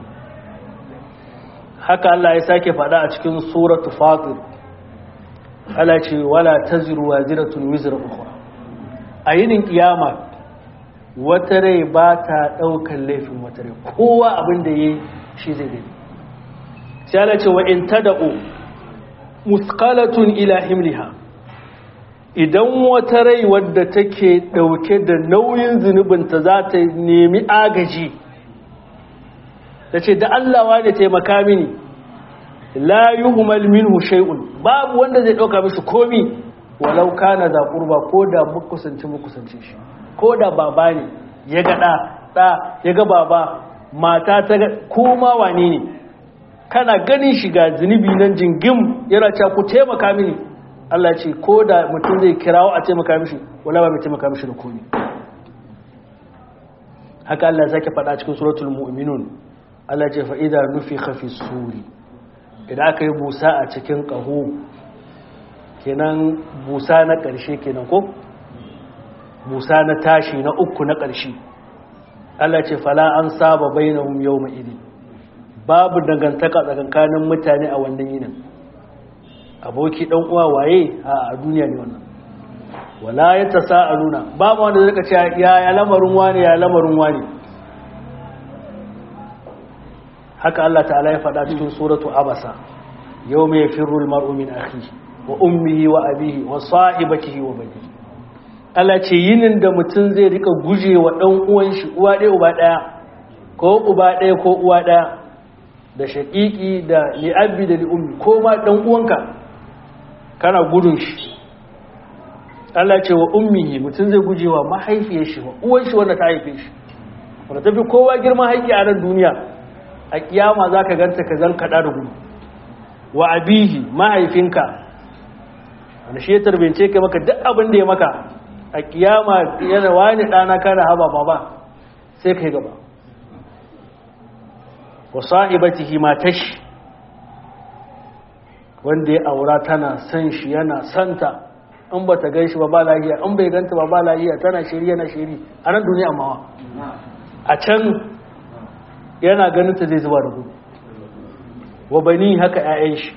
haka Allah ya sake faɗa a cikin suratu fatir Allah ce wala taziru waziratun wizra ukhra ayyukan kiyama wata rai ba ta ɗaukar laifin wata rai kowa abin da ya yi shi zai gani sai ala ce wa in tada'u muskalatun ila himliha idan wata rai wadda take ɗauke da nauyin zunubinta za ta nemi agaji da ce da Allah wa da taimaka mini la yuhmal minhu shay'un babu wanda zai ɗauka mishi komi walau kana da qurba ko da mukusanci mukusanci shi ko da baba ne ya ga ɗa ɗa ya ga baba mata ta ga kuma wane ne kana ganin shiga zunubi nan jingim yana cewa ku taimaka mini Allah ce ko da mutum zai kirawo a taimaka mishi wala ba mai taimaka mishi da komi haka Allah zake faɗa cikin suratul mu'minun Allah ce fa idza nufikha fi suri idan aka yi busa a cikin ƙaho kenan busa na ƙarshe kenan ko musa na tashi na uku na ƙarshe Allah ce fala an saba bainahum yawma idin babu dangantaka tsakankanin mutane a wannan yinin aboki dan uwa waye a duniya ne wannan wala ya tasaaluna babu wanda zai ce ya ya lamarin wani ya lamarin wani haka Allah ta'ala ya faɗa cikin suratu abasa yawma yafirru al-mar'u min akhihi wa ummihi wa abihi wa sahibatihi wa banihi Allah ce yinin da mutum zai rika guje wa ɗan uwan shi uwa ɗaya uba ɗaya ko uba ɗaya ko uwa ɗaya da shaƙiƙi da li'abbi da li'ummi ko ma ɗan uwanka kana gudun shi Allah ce wa ummihi mutum zai guje wa mahaifiyar shi wa uwan shi wanda ta haife shi wanda ta fi kowa girman haƙƙi a nan duniya a kiyama za ka ganta ka zan kaɗa da gudu wa abihi mahaifinka wanda shi ya tarbince ka maka duk abin da ya maka a kiyama yana wani ɗana kana haba ba ba sai kai gaba wa sahibatihi matashi wanda ya aura tana san shi yana santa in ba ta gan shi ba ba lahiya in bai ganta ba ba lahiya tana shiri yana shiri a nan duniya mawa a can yana ganin ta zai zuba da gudu wa bani haka 'ya'yan shi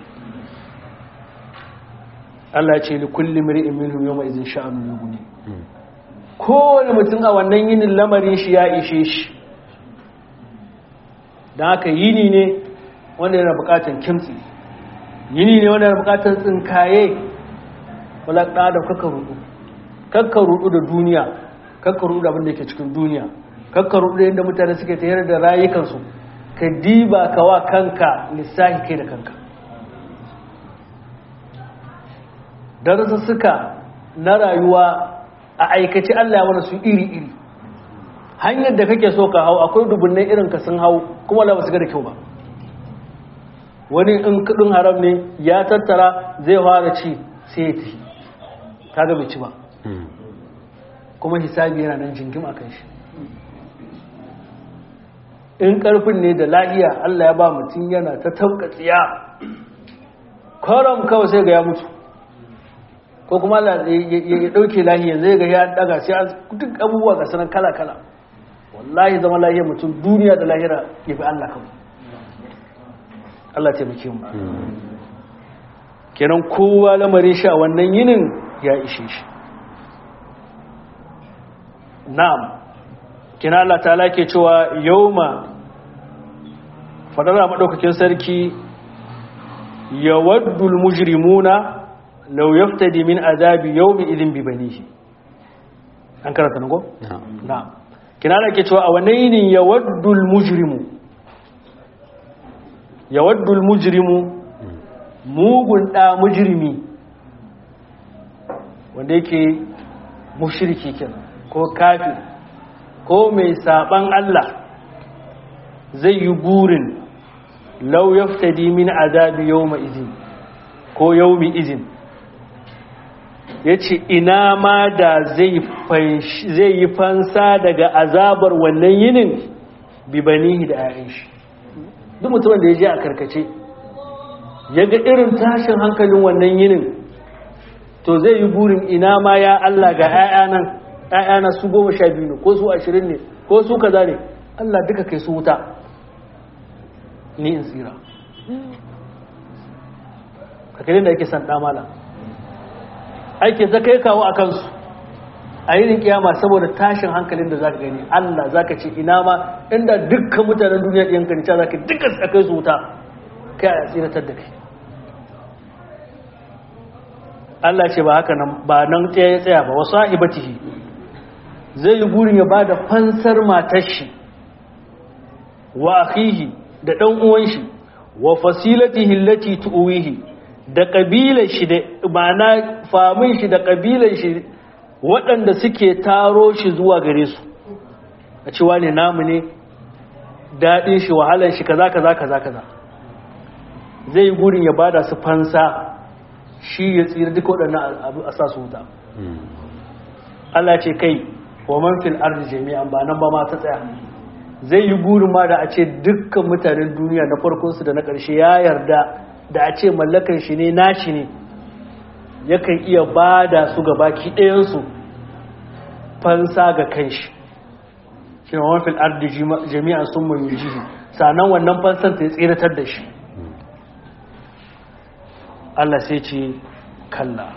Allah ce li kulli mri'in minhum yawma idhin sha'anu yughni kowane mutum a wannan yinin lamarin shi ya ishe shi dan haka yini ne wanda yana bukatar kimtsi yini ne wanda yana bukatar tsinkaye wala da kaka rudu kakka rudu da duniya kakka rudu da abin da yake cikin duniya kakka rudu da yadda mutane suke tayar da rayukansu ka diba ka wa kanka lissahi kai da kanka suka na rayuwa a aikace Allah ya mana su iri-iri hanyar da kake so ka hau akwai dubunnai irin ka sun hau kuma Allah ba su ga da kyau ba wani in kudin haram ne ya tattara zai fara ci sai ya tafi kaga bai ci ba kuma hisabi yana nan jingim a kan shi in karfin ne da lahiya Allah ya ba mutum yana ta tabka tsiya kwaram kawai sai ga ya mutu ko kuma ya dauke lahiya zai ga ya daga sai duk abubuwa ga sanan kala kala wallahi zama lahiya mutum duniya da lahira ya fi Allah kawai Allah taimake mu kenan kowa lamarin shi a wannan yinin ya ishe shi na'am kina Allah ta'ala ke cewa yauma fadara madaukakin sarki yawaddul mujrimuna law yaftadi min azabi yawmi idhin bi banihi an karanta nago na'am kina Allah ke cewa a wannan yinin yawaddul mujrimu yawaddul mujrimu mugun da mujrimi wanda yake mushriki kenan ko kafir ko mai saban Allah zai yi burin lau yaftadi min azabi yawma izin ko yawmi izin ya ce ina ma da zai yi fansa daga azabar wannan yinin bibanihi da ayin shi duk mutumin da ya je a karkace ya ga irin tashin hankalin wannan yinin to zai yi burin ina ma ya Allah ga 'ya'yanan ‘ya'yana su goma sha biyu ne ko su ashirin ne ko su kaza ne Allah duka kai su wuta ni in tsira kakalin da ake san ɗamala ake ta kai kawo a kansu a yi kiyama saboda tashin hankalin da za ka gani Allah za ka ce ina ma inda dukkan mutanen duniya ɗiyan kanica za ka duka a kai su wuta kai a tsiratar da kai Allah ce ba haka nan ba nan tsaya ya tsaya ba wasu ibatihi zai yi burin ya ba da fansar matar shi wa akhihi da ɗan uwan shi wa fasilatihi allati tuwihi da kabilar shi da ma'ana famin shi da kabilar shi waɗanda suke taro shi zuwa gare su a cewa ne namu ne daɗin shi wahalar shi kaza kaza kaza kaza zai yi burin ya bada su fansa shi ya tsira duka waɗannan abu a sa su wuta Allah ce kai wa man fil ardi jami'an ba nan ba ma ta tsaya zai yi burin ma da a ce dukkan mutanen duniya na farkon su da na ƙarshe ya yarda da a ce mallakan shi ne nashi ne yakan iya ba da su ga baki ɗayansu fansa ga kanshi shi wa man fil ardi jami'an sun mun jihi sannan wannan fansan ta ya tsiratar da shi Allah sai ce kalla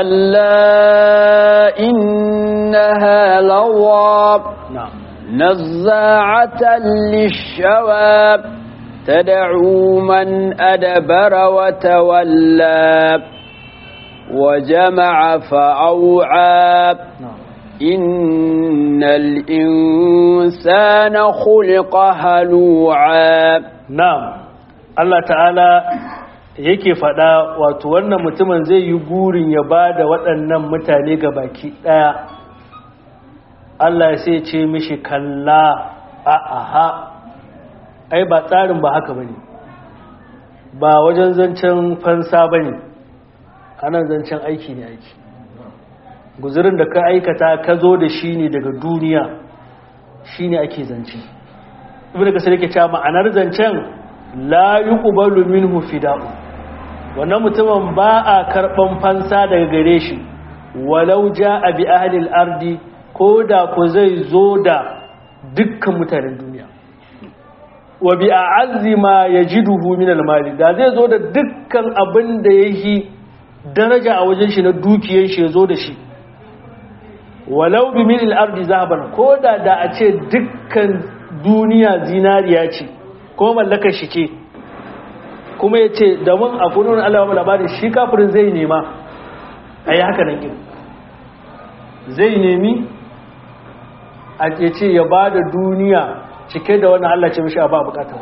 كلا إنها لظى na'am نزاعة للشوى تدعو من أدبر وتولى وجمع فأوعى na'am إن الإنسان خلق هلوعا na'am Allah ta'ala yake faɗa wato wannan mutumin zai yi gurin ya ba da waɗannan mutane ga baki ɗaya Allah sai ce mishi kalla a aha ai ba tsarin ba haka bane ba wajen zancen fansa bane anan zancen aiki ne aiki guzurin da ka aikata ka zo da shi ne daga duniya shi ne ake zance ibn kasar yake cewa ma'anar zancen la yuqbalu minhu fida'u wannan mutumin ba a karban fansa daga gare shi walau ja'a bi ahli al-ardi ko da ku zai zo da dukkan mutanen duniya wa bi a'azzi ma yajiduhu min al-mali da zai zo da dukkan abin da yake daraja a wajen shi na dukiyar shi ya zo da shi walau bi min al-ardi zahaban ko da da a ce dukkan duniya zinariya ce ko mallakar shi ce kuma ya ce da mun a kunun Allah wa labarin shi kafirin zai nema a yi haka nan zai nemi a ke ce ya ba da duniya cike da wannan Allah ce mishi a ba bukatar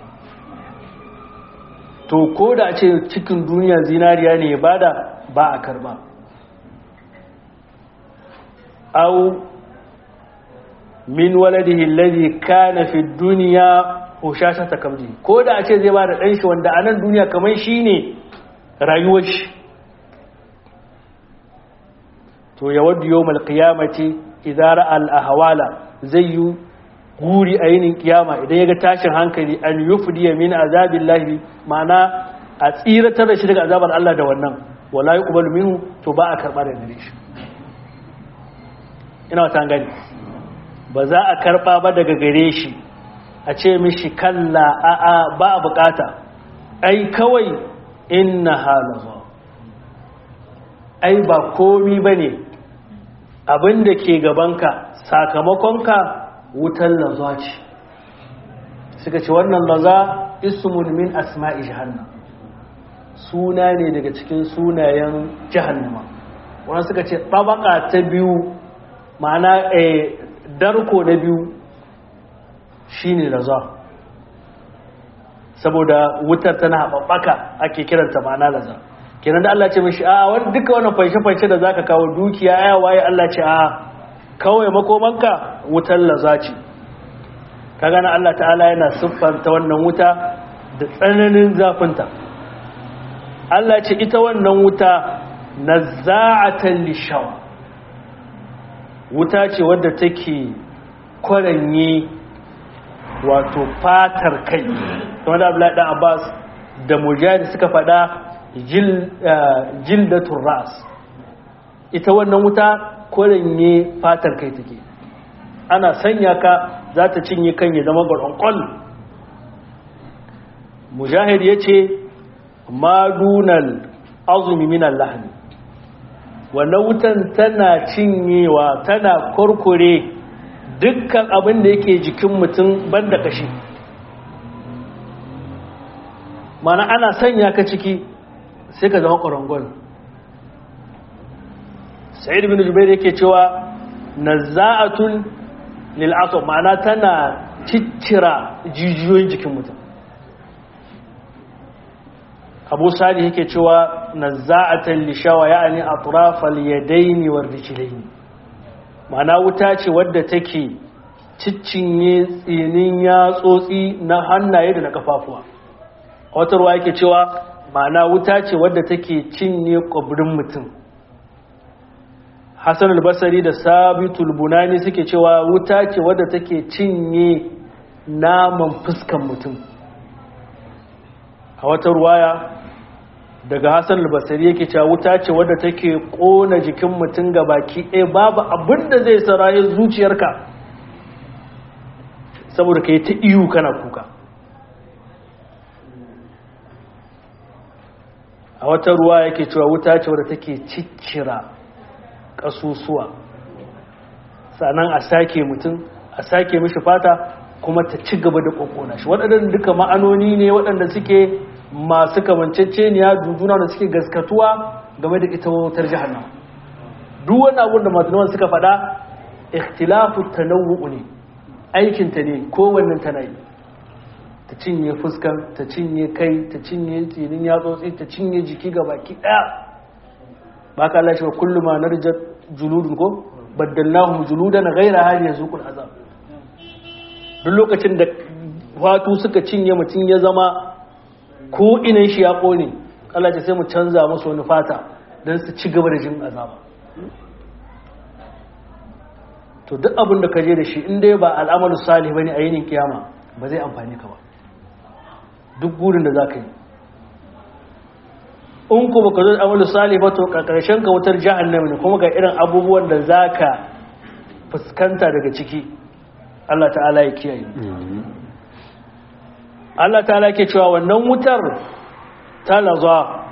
to ko da a ce cikin duniya zinariya ne ya bada ba a karba au min waladihi alladhi kana fi dunya hushasha takamdi ko da a ce zai bada dan shi wanda a nan duniya kamar shine rayuwar shi to ya waddu yawmal qiyamati idza ra'a al ahwala zai yi guri a yinin kiyama idan ya ga tashin hankali an yufdiya min azabillahi ma'ana a tsiratar da shi daga azabar Allah da wannan wala yuqbalu minhu to ba a karba da gare shi ina wata gani ba za a karba ba daga gare shi a ce mishi kalla a'a ba a bukata ai kawai inna halaza ai ba komi bane abin da ke gabanka sakamakonka wutan laza ce suka ce wannan laza ismun min asma'i jahannam suna ne daga cikin sunayen jahannama wannan suka ce tabaka ta biyu ma'ana eh, darko na biyu shine laza saboda wutar tana haɓaɓɓaka ake kiranta ma'ana laza kenan da Allah ce mishi a wani duka wannan fanshe-fanshe da zaka kawo dukiya ya waye Allah ce a kawai makomanka wutar laza ce ka gana Allah ta'ala yana siffanta wannan wuta da tsananin zafinta Allah ce ita wannan wuta nazza'atan lishawa wuta ce wadda take kwaranye wato fatar kai wanda abdullahi dan abbas da mujahid suka faɗa jildatun ras ita wannan wuta kwaranye fatar kai take ana sanya ka za ta cinye kan ya zama gwaron mujahid ya ce madunan azumi minan lahani wannan wutan tana cinyewa tana kurkure dukkan abin da yake jikin mutum banda kashi mana ana sanya ka ciki sai ka zama ƙwarangon sa'id bin jubair yake cewa nazza'atun lil asab ma'ana tana ciccira jijiyoyin jikin mutum abu sali yake cewa nazza'atan lishawa ya'ani atrafal yadaini war rijlaini ma'ana wuta ce wadda take ciccinye tsinin yatsotsi na hannaye da na kafafuwa wata ruwa yake cewa ma'ana wuta ce wadda take cinye kwabrin mutum hassan albasari da sabitul bunani suke cewa wuta ce wadda take cinye naman fuskan mutum a wata ruwaya daga hassan albasari yake cewa wuta ce wadda take kona jikin mutum ga baki ɗaya babu abin da zai saraye zuciyarka saboda ka yi ta iyu kana kuka a wata ruwa yake cewa wuta ce wadda take ciccira ƙasusuwa sannan a sake mutum a sake mishi fata kuma ta ci gaba da ƙoƙona shi waɗannan duka ma'anoni ne waɗanda suke masu kamanceceniya duduna da suke gaskatuwa game da ita wutar jihannama duk wani abun da masu suka faɗa ikhtilafu tanawwu ne aikinta ne kowannen tana yi ta cinye fuskan ta cinye kai ta cinye tsinin yatsotsi ta cinye jiki ga baki ɗaya ba ka lashe wa kullum ma narjar juludun ko baddalnahum juludan ghaira hali yazuqul azab duk lokacin da fatu suka cinye mutum ya zama ko inan shi ya kone Allah ce sai mu canza musu wani fata don su ci gaba da jin azaba to duk abin da ka je da shi in dai ba al'amalu salih bane a yinin kiyama ba zai amfani ka ba duk gurin da za ka yi in ku baka zo amalu salih ba to karshen ka wutar jahannam ne kuma ga irin abubuwan da za ka fuskanta daga ciki Allah ta'ala ya kiyaye Allah ta'ala ke cewa wannan wutar ta laza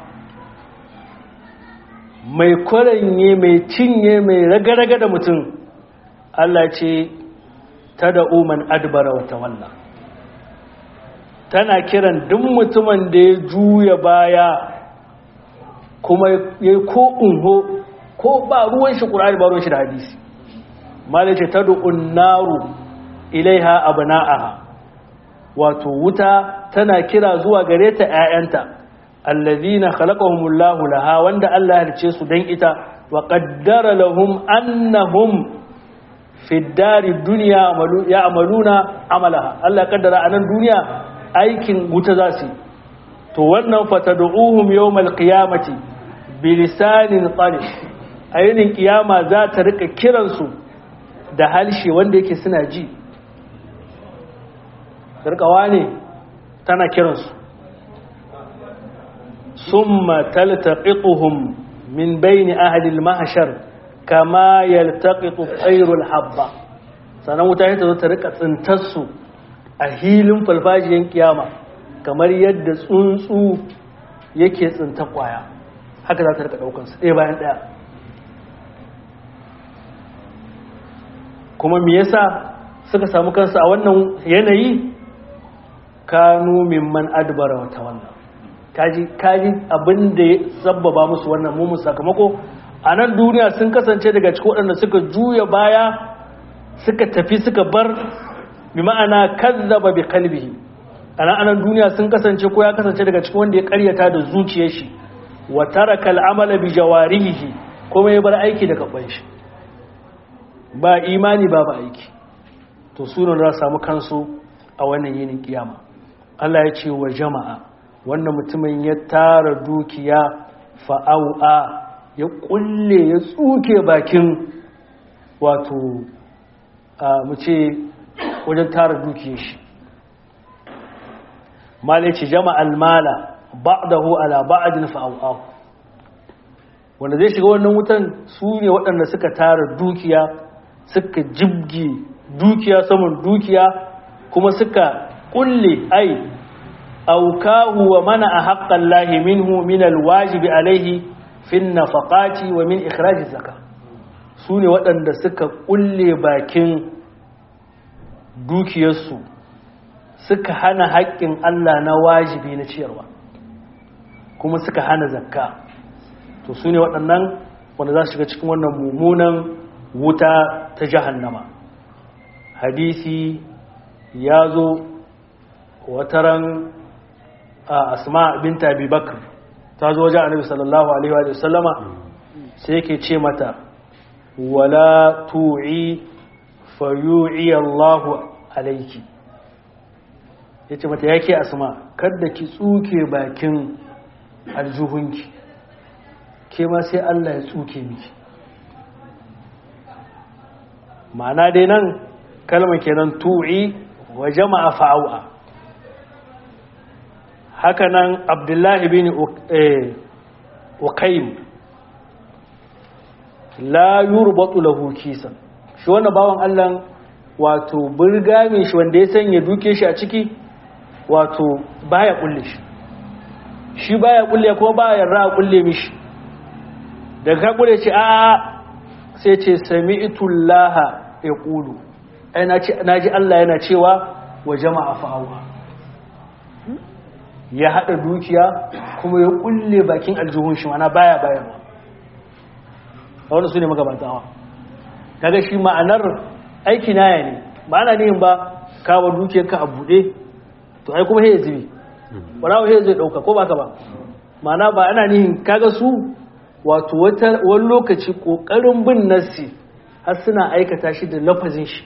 mai kwaranye mai cinye mai raga-raga da mutum Allah ce ta da uman adbara wata wallah tana kiran duk mutumin da ya juya baya kuma ya ko unho ko ba ruwan shi ƙurari ba ruwan shi da hadisi malace ta da unnaru ilaiha abna'aha wato wuta tana kira zuwa gare ta ƴaƴanta allazina khalaqahumullahu laha wanda Allah ya halice su dan ita wa qaddara lahum annahum fi dari dunya ya'maluna amalaha Allah ya kaddara anan duniya aikin wuta za su to wannan fatad'uhum yawmal qiyamati bilisanin talib ayinin kiyama za ta rika kiransu da halshe wanda yake suna ji sarkawa ne tana kiransu summa taltaqiquhum min bayni ahli al-mahshar kama yaltaqitu tayrul habba sanan wuta ta zo ta rika tsintar su a hilin falfajiyan kiyama kamar yadda tsuntsu yake tsinta kwaya haka za ta rika daukar su ɗaya bayan ɗaya kuma me yasa suka samu kansu a wannan yanayi kanu mimman adbara wa tawalla kaji kaji abin da ya sabbaba musu wannan mumun sakamako a nan duniya sun kasance daga cikin waɗanda suka juya baya suka tafi suka bar bi ma'ana kazzaba bi qalbihi a nan anan duniya sun kasance ko ya kasance daga cikin wanda ya karyata da zuciyar shi wa taraka al'amala bi jawarihi kuma ya bar aiki da gaban shi ba imani ba ba aiki to sunan za samu kansu a wannan yinin kiyama Allah ya ce wa jama'a wannan mutumin ya tara dukiya fa'au'a ya kulle ya tsuke bakin wato mu ce wajen tara dukiyar shi malici jama'al mala ba'dahu ala ba'din fa'aw wanda zai shiga wannan wutan su ne waɗanda suka tara dukiya suka jibge dukiya saman dukiya kuma suka kulle ai aukahu wa mana a haƙƙan lahi minhu min alwajibi alaihi fin nafaqati wa min ikhraji zaka su ne waɗanda suka kulle bakin dukiyarsu suka hana haƙƙin Allah na wajibi na ciyarwa kuma suka hana zakka to su ne waɗannan wanda za su shiga cikin wannan mummunan wuta ta jahannama hadisi ya zo wataran a asma binta abubakar ta zo wajen annabi sallallahu alaihi wa sallama sai yake ce mata wala tu'i fayu'i Allahu alaiki yace mata yake asma kada ki tsuke bakin aljuhunki ke ma sai Allah ya tsuke miki ma'ana dai nan kalmar kenan tu'i wa jama'a fa'awa haka nan abdullahi bin uqaym la yurbatu lahu kisan shi wannan bawan Allah wato burga mai shi wanda ya sanya duke shi a ciki wato baya kulle shi shi baya kulle kuma baya yarda kulle mishi daga ka kulle ce a sai ce sami'tu Allah yaqulu ai naji Allah yana cewa wa jama'a fa'awa ya hada dukiya kuma ya kulle bakin aljihun shi mana baya bayarwa wanda su ne magabantawa kaga shi ma'anar aiki naya ne ba ana nihin ba kawo dukiyar ka a buɗe to ai kuma ya zubi ɓarawa ya zai ɗauka ko baka ba ma'ana ba ana nihin kaga su wato wani lokaci ƙoƙarin bin nassi har suna aikata shi da lafazin shi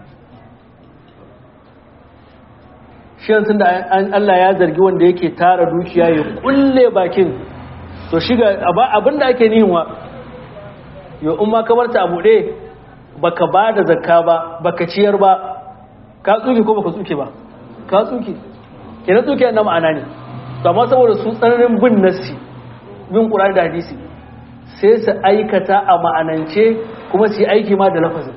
shi tun da Allah ya zargi wanda yake tara dukiya ya kulle bakin to shiga abin da ake nihin wa yau in ma kamar ta abu ɗaya baka ba da zakka ba baka ciyar ba ka tsuke ko baka tsuke ba ka tsuke ke na tsuke na ma'ana ne to amma saboda su tsananin bin nassi bin ƙurar da hadisi sai su aikata a ma'anance kuma su yi aiki ma da lafazin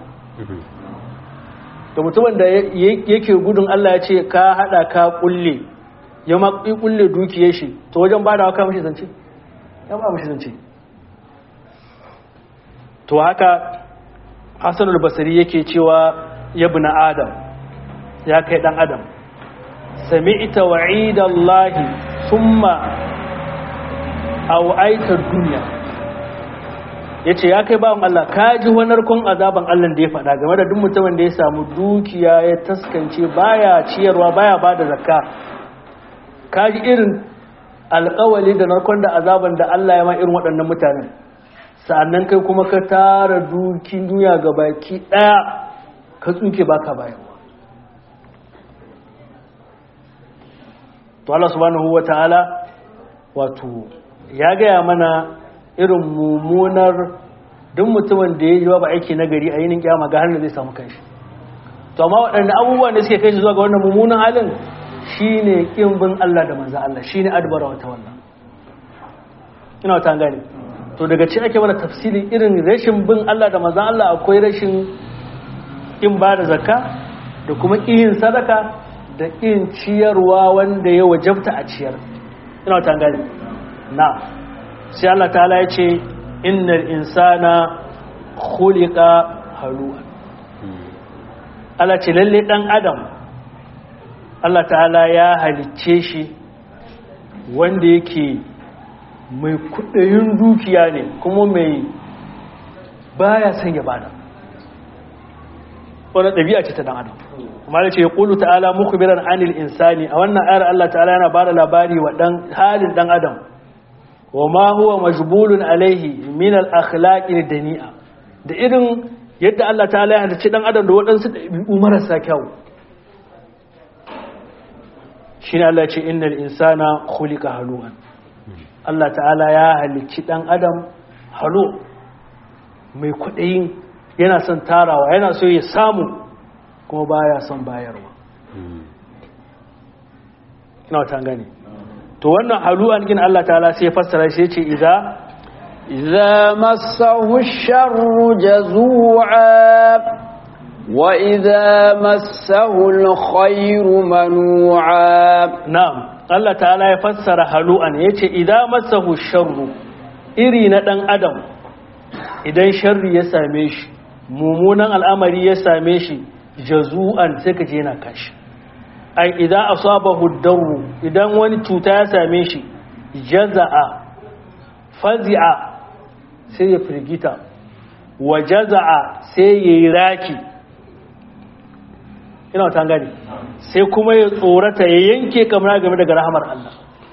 da mutumin da yake gudun Allah ya ce ka hada ka kulle ya ma kulle dukiyar shi to wajen ba da haka mashi zance ya ba mashi zance to haka hassan al-basari yake cewa ya bi na adam ya kai dan adam sami ita wa'idallahi summa au'aitar duniya ya ce ya kai bawan Allah ka ji narkon azaban Allah da ya faɗa game da duk mutumin da ya samu dukiya ya taskance baya ciyarwa baya ba da zakka ka ji irin alƙawali da narkon da azaban da Allah ya ma irin waɗannan mutanen sa'annan kai kuma ka tara dukin duniya ga baki ɗaya ka tsuke baka bayarwa to Allah subhanahu wa ta'ala wato ya gaya mana irin mummunar duk mutumin da ya yi ba aiki na gari a yinin kyama ga hannun zai samu kanshi to amma waɗanda abubuwan da suke kai shi zuwa ga wannan mummunan halin shine kin bin Allah da manzo Allah shine adbara wata wannan ina wata gane to daga ci ake mana tafsirin irin rashin bin Allah da manzo Allah akwai rashin kin ba da zakka da kuma kin sadaka da kin ciyarwa wanda ya wajabta a ciyar ina wata gane na sai Allah ta'ala ya ce innal insana khuliqa halu'a Allah ce lalle dan adam Allah ta'ala ya halicce shi wanda yake mai kudayin dukiya ne kuma mai baya son ya bada wannan ɗabi'a ce ta dan adam kuma da ce ya ƙulu ta'ala mukhbiran anil insani a wannan ayar Allah ta'ala yana bada labari wa dan halin dan adam وما هو مجبول عليه من الاخلاق الدنيئه da irin yadda Allah ta'ala ya halicci dan adam da waɗansu ɗabi'u marasa kyau shine Allah ya ce innal insana khuliqa halu'an Allah ta'ala ya halicci dan adam halo mai kwaɗayin yana son tarawa yana so ya samu kuma baya son bayarwa ina wata gani to wannan halu'an gin Allah ta'ala sai ya fassara shi ce idza إذا مسه الشر جزوعا وإذا مسه الخير منوعا na'am Allah ta'ala ya fassara halu'an yace idza massahu sharru iri na dan adam idan sharri ya same shi mummunan al'amari ya same shi jazu'an sai ka je yana kashi ai idan asabahu darru idan wani cuta ya same shi jaza'a fazi'a sai ya firgita wa jaza'a sai ya yi raki ina wata gani sai kuma ya tsorata ya yanke kamar game daga rahamar Allah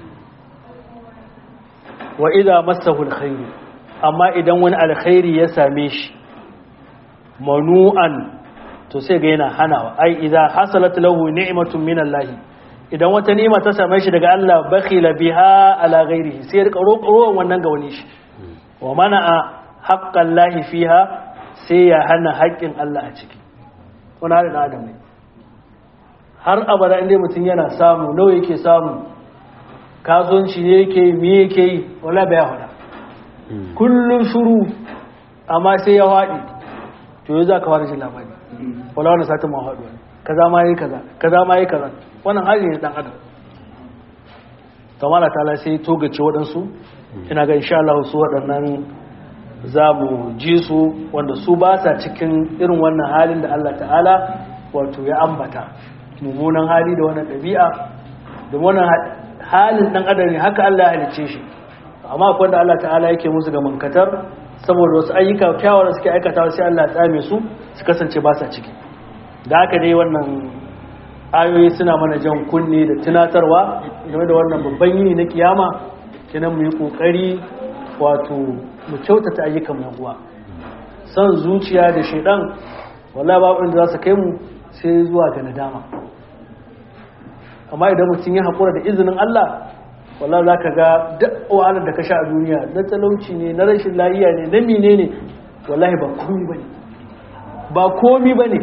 wa idza massahu alkhairu amma idan wani alkhairi ya same shi manu'an to sai ga yana hanawa ai idza hasalat lahu ni'matun min Allah idan wata ni'ima ta same shi daga Allah bakhila biha ala ghairihi sai ya rika roƙon wannan ga wani shi wa mana'a haqqan lahi fiha sai ya hana haƙƙin Allah a ciki wani halin adam ne har abada inda mutum yana samu nawa yake samu kasuwanci ne yake yi me yake yi wala bai hada kullum shuru amma sai ya haɗi to yau za ka fara jin labari wala wani satin ma haɗu kaza ma yi kaza kaza ma yi kaza wannan hali ne dan adam kamala ta sai togace waɗansu ina ga insha Allah su waɗannan za mu ji su wanda su ba sa cikin irin wannan halin da Allah ta'ala wato ya ambata mummunan hali da wannan ɗabi'a da wannan halin ɗan adam ne haka Allah ya halicce shi amma akwai da Allah ta'ala yake musu ga mankatar saboda wasu ayyuka kyawar suke aikata sai Allah ya tsame su su kasance ba sa ciki da haka dai wannan ayoyi suna mana jan kunne da tunatarwa game da wannan babban yini na kiyama kenan mu yi kokari wato mu kyautata ayyukan mu uwa san zuciya da shaidan wallahi babu inda za su kai mu sai zuwa ga nadama amma idan mutum ya haƙura da izinin Allah wallahi za ka ga duk wahalar da ka sha a duniya na talauci ne na rashin lafiya ne na mine ne wallahi ba komi ba ne ba komi ba ne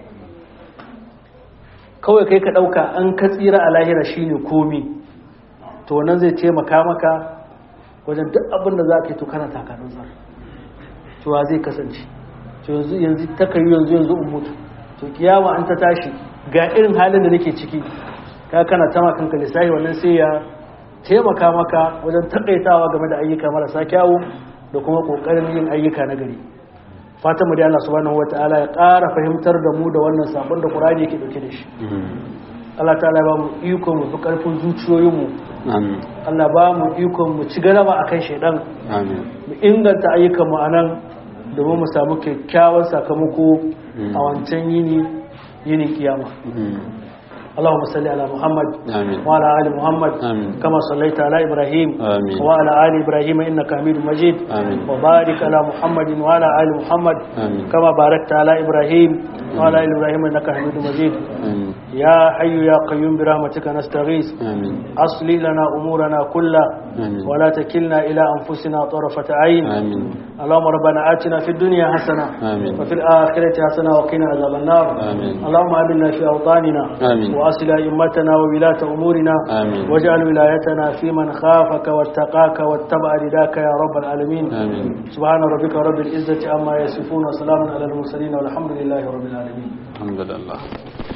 kawai kai ka ɗauka an ka tsira a lahira shi ne komi to wannan zai taimaka maka wajen duk abin da za ka yi to kana takarar zar cewa zai kasance yanzu yanzu ta kai yanzu yanzu in mutu to kiyama an ta tashi ga irin halin da nake ciki ka kana tama kanka lissahi wannan sai ya taimaka maka wajen takaitawa game da ayyuka marasa kyawu da kuma kokarin yin ayyuka na gari fatan mu da Allah subhanahu wataala ya ƙara fahimtar da mu da wannan sabon da Qur'ani yake dauke da shi Allah ta'ala ba mu iko mu fi karfin zuciyoyin mu amin Allah ba mu iko mu ci galaba akan shaidan amin mu inganta ayyukan mu anan domin mu samu kyakkyawan sakamako a wancan yini yinin kiyama اللهم صل على محمد آمين. وعلى ال محمد آمين. كما صليت على ابراهيم آمين. وعلى ال ابراهيم انك حميد مجيد آمين. وبارك على محمد وعلى ال محمد آمين. كما باركت على ابراهيم وعلى ال ابراهيم انك حميد مجيد آمين يا حي يا قيوم برحمتك نستغيث آمين اصلح لنا امورنا كلها آمين ولا تكلنا الى انفسنا طرفه عين آمين اللهم ربنا آتنا في الدنيا حسنه آمين. وفي الاخره حسنه وقنا عذاب النار آمين. اللهم امنا في اوطاننا آمين. واصل ائمتنا وولاة امورنا آمين. واجعل ولايتنا في من خافك واتقاك واتبع رداك يا رب العالمين آمين سبحان ربك رب العزه عما يصفون وسلام على المرسلين والحمد لله رب العالمين الحمد لله